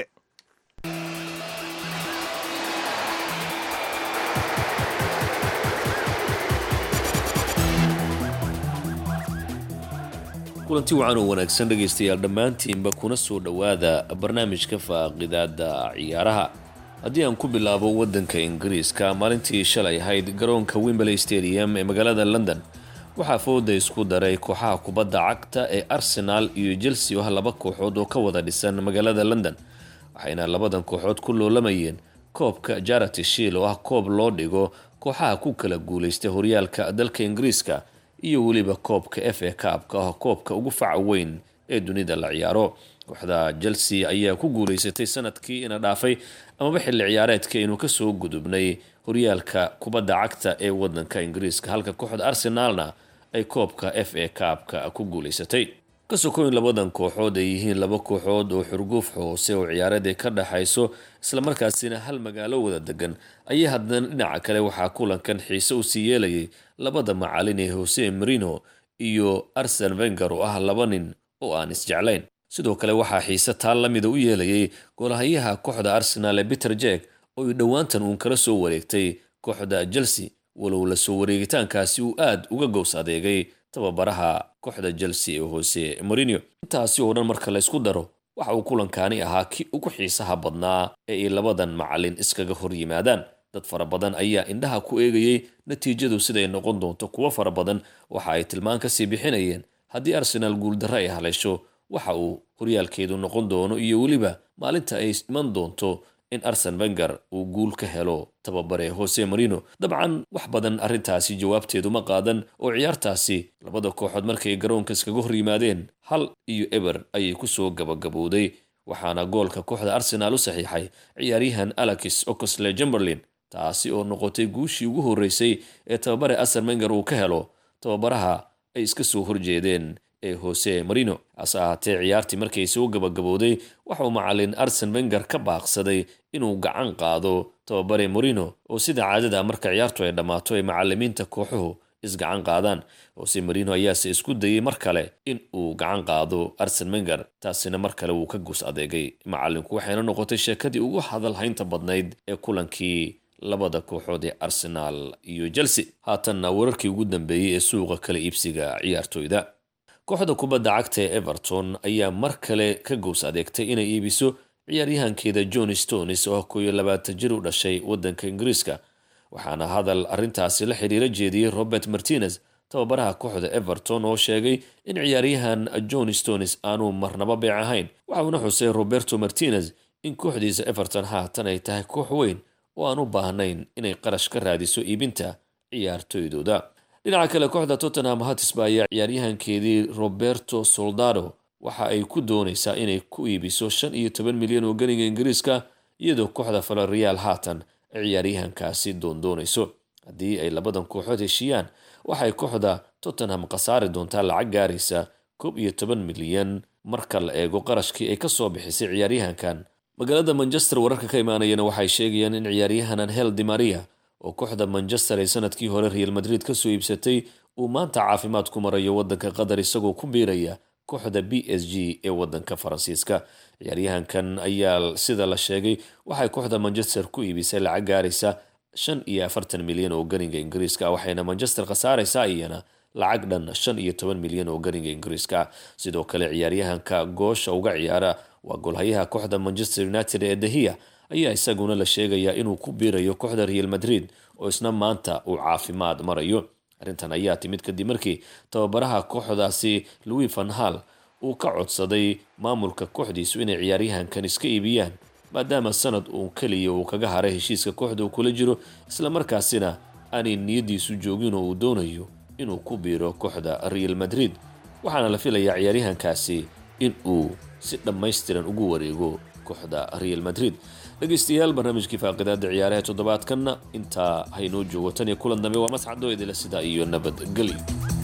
kulanti wacan oo wanaagsan dhegaystayaal dhammaantiinba kuna soo dhowaada barnaamijka faaqidaada ciyaaraha haddii aan ku bilaabo waddanka ingiriiska maalintii shalay ahayd garoonka wimberley stadium ee magaalada london waxaa fooda isku daray kooxaha kubadda cagta ee arsenaal iyo chelsea oo ah laba kooxood oo ka wada dhisan magaalada london waxayna labadan kooxood ku loolamayeen koobka jarati shiil oo ah koob loo dhigo kooxaha ku kala guulaystay horyaalka dalka ingiriiska iyo weliba koobka f a kaabka ah koobka ugu faca weyn ee dunida la ciyaaro kooxda chelsea ayaa ku guulaysatay sanadkii ina dhaafay amaba xilli ciyaareedka inuu kasoo gudubnay horyaalka kubadda cagta ee wadanka ingiriiska halka kooxda arsenaalna ay koobka f a kaabka ku guulaysatay ka sokoyn labadan kooxood ay yihiin laba kooxood oo xurguuf hoose oo ciyaareed ay ka dhexayso islamarkaasina hal magaalo wada degan ayaa haddana dhinaca kale waxaa kulankan xiise u sii yeelayay labada macalin ee hose marino iyo arsen venger oo ah laba nin oo aan isjeclayn sidoo kale waxaa xiise taal la mida u yeelayay golahayaha kooxda arsenaal ee peter jek oo dhowaantan uun kala soo wareegtay kooxda chelsea walow la soo wareegitaankaasi uu aad uga gows adeegay tababaraha kooxda chelsea ee hoose marino intaasi oo dhan marka la ysku daro waxa uu kulankaani ahaa kii ugu xiisaha badnaa ee ay labadan macalin iskaga hor yimaadaan dad fara badan ayaa indhaha ku eegayay natiijadu siday noqon doonto kuwo fara badan waxa ay tilmaan kasii bixinayeen haddii arsenaal guuldarro ay haleysho waxa uu horyaalkeedu noqon doono iyo weliba maalinta ay iman doonto in arsen venger uu guul ka helo tababare hose marino dabcan wax badan arrintaasi jawaabteedu ma qaadan oo ciyaartaasi labada kooxood markay garoonka iskaga hor yimaadeen hal iyo eber ayay kusoo gabagabowday waxaana goolka kooxda arsenaal u saxiixay ciyaaryahan alexis oxley jumberlin taasi oo noqotay guushii ugu horreysay ee tababare arsen venger uu ka helo tababaraha ay iska soo horjeedeen ee hose marino hase ahaatee ciyaartii markay soo gabagabowday waxauu macalin arsen venger ka baaqsaday inuu gacan qaado tababare marino oo sida caadada marka ciyaartu ay dhammaato ay macalimiinta kooxuhu isgacan qaadaan hose marino ayaase isku dayay mar kale in uu gacan qaado arsen venger taasina mar kale wuu ka gus adeegay macalinku waxayna noqotay sheekadii ugu hadalhaynta badnayd ee kulankii labada kooxood ee arsenaal iyo chelsea haatanna wararkii ugu dambeeyey ee suuqa kala iibsiga ciyaartoyda kooxda kubadda cagta ee everton ayaa mar kale ka gows adeegtay inay iibiso ciyaaryahankeeda john stones oo koo iyo labaatan jir u dhashay waddanka ingiriiska waxaana hadal arrintaasi la xiriira jeediyey robert martinez tababaraha kooxda everton oo sheegay in ciyaaryahan john stones aanu marnaba beec ahayn waxauna xusay roberto martinez in kooxdiisa everton haatan ay tahay koox weyn oo aan u baahnayn inay qarash ka raadiso iibinta ciyaartoydooda dhinaca kale kooxda tottenham hatisba ayaa ciyaaryahankeedii roberto soldado waxa ay ku doonaysaa inay ku iibiso shan iyo toban milyan oo ganiga ingiriiska iyadoo kooxda falorial haatan ay ciyaaryahankaasi doondoonayso haddii ay labadan kooxood heshiiyaan waxay kooxda tottenham khasaari doontaa lacag gaaraysa koob iyo toban milyan marka la eego qarashkii ay kasoo bixisay ciyaaryahankan magaalada manchester wararka ka imaanayana waxay sheegayaan in ciyaaryahan angel di maria oo kooxda manchester ay sanadkii hore real madrid kasoo iibsatay uu maanta caafimaad ku marayo wadanka qatar isagoo ku biiraya kooxda b s g ee wadanka faransiiska ciyaaryahankan ayaa sida la sheegay waxay kooxda manchester ku iibisay lacag gaaraysa shan iyo afartan milyan oo ganiga ingiriiska waxayna manchester khasaaraysaa iyana lacag dhan shan iyo toban milyan oo ganiga ingiriiska sidoo kale ciyaaryahanka goosha uga ciyaara waa golhayaha kooxda manchester united ee dahiya ayaa isaguna la sheegayaa inuu ku biirayo kooxda real madrid oo isna maanta uu caafimaad marayo arrintan ayaa timid kadib markii tababaraha kooxdaasi louis van hal uu ka codsaday maamulka kooxdiisu inay ciyaaryahankan iska iibiyaan maadaama sanad uun keliya uu kaga haray heshiiska kooxda uu kula jiro islamarkaasina aanay niyadiisu joogin oo uu doonayo inuu ku biiro kooxda real madrid waxaana la filayaa ciyaaryahankaasi in uu si dhammaystiran ugu wareego kooxda real madrid dhegaystayaal barnaamijkii faaqidaada ciyaaraha toddobaadkanna intaa haynoo joogo tan iyo kulan dambe waa mascadoo idila sidaa iyo nabadgelyo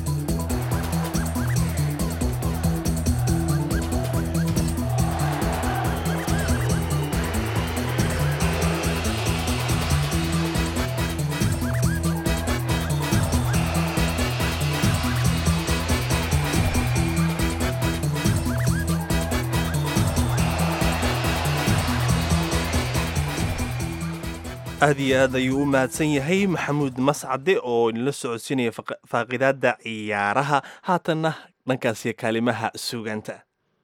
aad iyo aad ayuu u mahadsan yahay maxamuud mascade oo inala socodsiinaya faaqidaada ciyaaraha haatanna dhankaasiyo kaalimaha suugaanta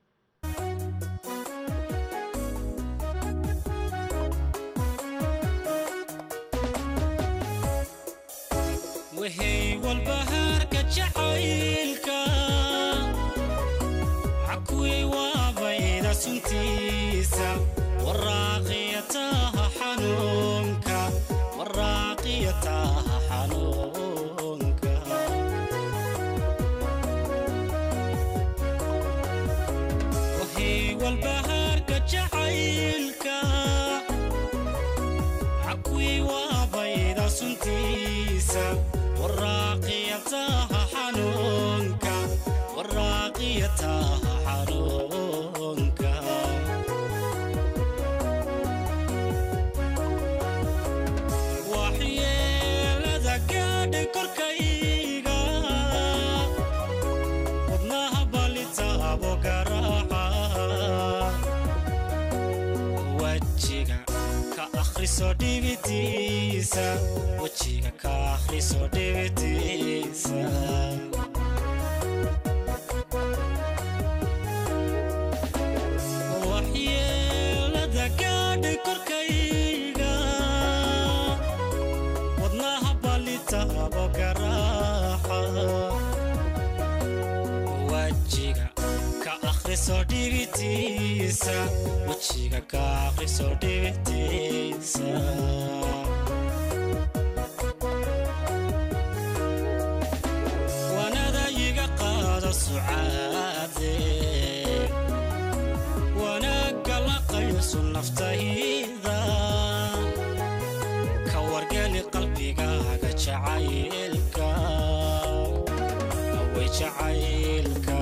wahey walbahaarka jacaylka cakuwey waabayda suntiisa waraaqiyataha xanuunka waraaqiyataha xanuunka wahey walbahaarka jacaylka cakuwey waabayda suntiisa waraaqiyataha xanuunka waraaqiyataha xanuunka waxyeelada gaadhay korkayga wadnaha balitaabo garaaca wajiga ka akhriso dhibitiisa wejiga ka akhriso dhibitiisa waxyeelada gaadhay korkayga wadnaha balitaabo garaaca wajiga ka akhriso dhibitiisa wejiga ka akhriso dhibitiisa wanada iga qaado sucaade wanaagga la qayso naftayda ka wargeli qalbigaaga jacaylka away jacaylka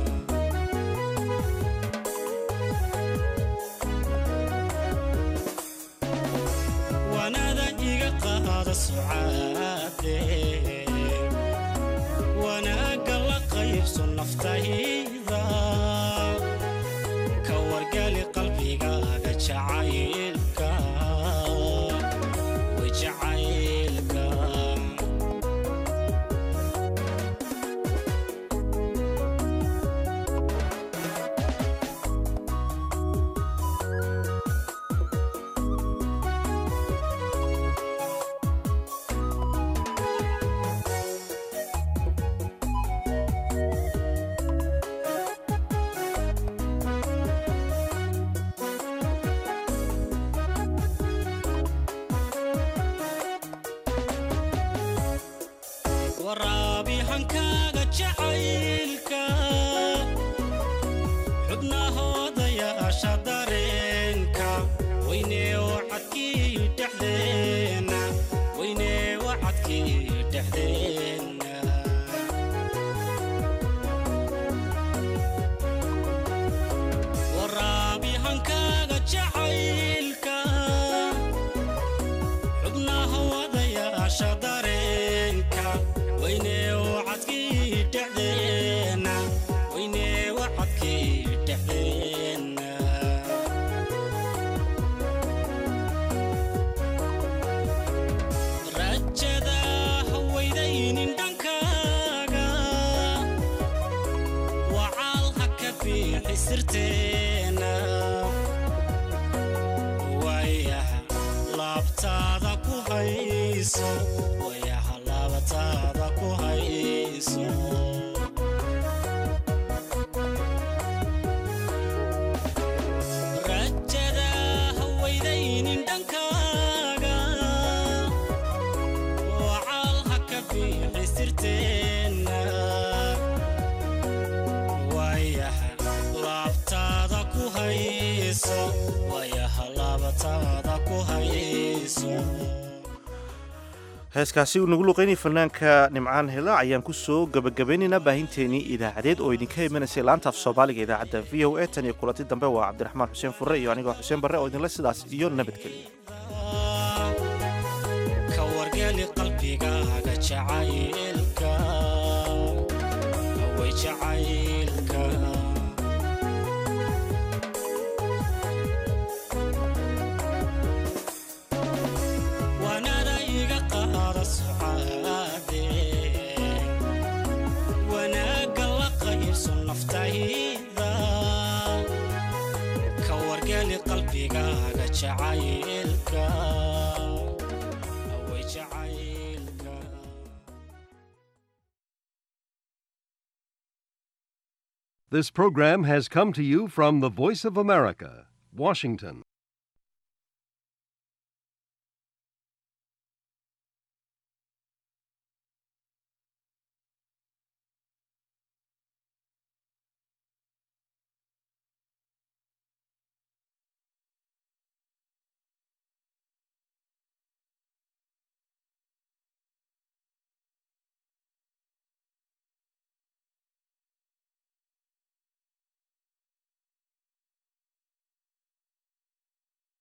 wanada iga qaado sucaade wanaagga la qaybso naftayda ka wargali qalbigaaga jacaylka way jacaylka waraabi hankaaga jacaylka xubnahoodayaasha dareenka weynee wacadkii dhexdeena weynee wacadkii dhexdeena waraabi hankaaga jacaylka xubnaha wadayaasha dareenka weynee wacadkii dhexdeena weynee wacadkii dhexdeena rajada hawaydaynin dhankaaga wacaal ha ka biixi sirteena waayaha laabtaada ku hayso waayaha laabtaada ku hayso rajada hawaydaynin dhankaaga wacaal ha ka biixi sirteena waayaha laabtaada ku hayso waayaha laabtaada ku hayso heeskaasi uu nagu luqeynayay fanaanka nimcaan hela ayaan ku soo gebagabaynaynaa baahinteenii idaacadeed oo idinka imanaysay laanta af soomaaliga idaacadda v o a tan iyo kulanti dambe waa cabdiraxmaan xuseen furre iyo anigoo xuseen barre oo idinle sidaas iyo nabadgelya ka wargeli qalbigaaga jacaylka way jacaylka wanada iga qaada sucaade wanaagga la qayb qalbigaaga jacaylka way jacaylka This program has come to you from the Voice of America, Washington.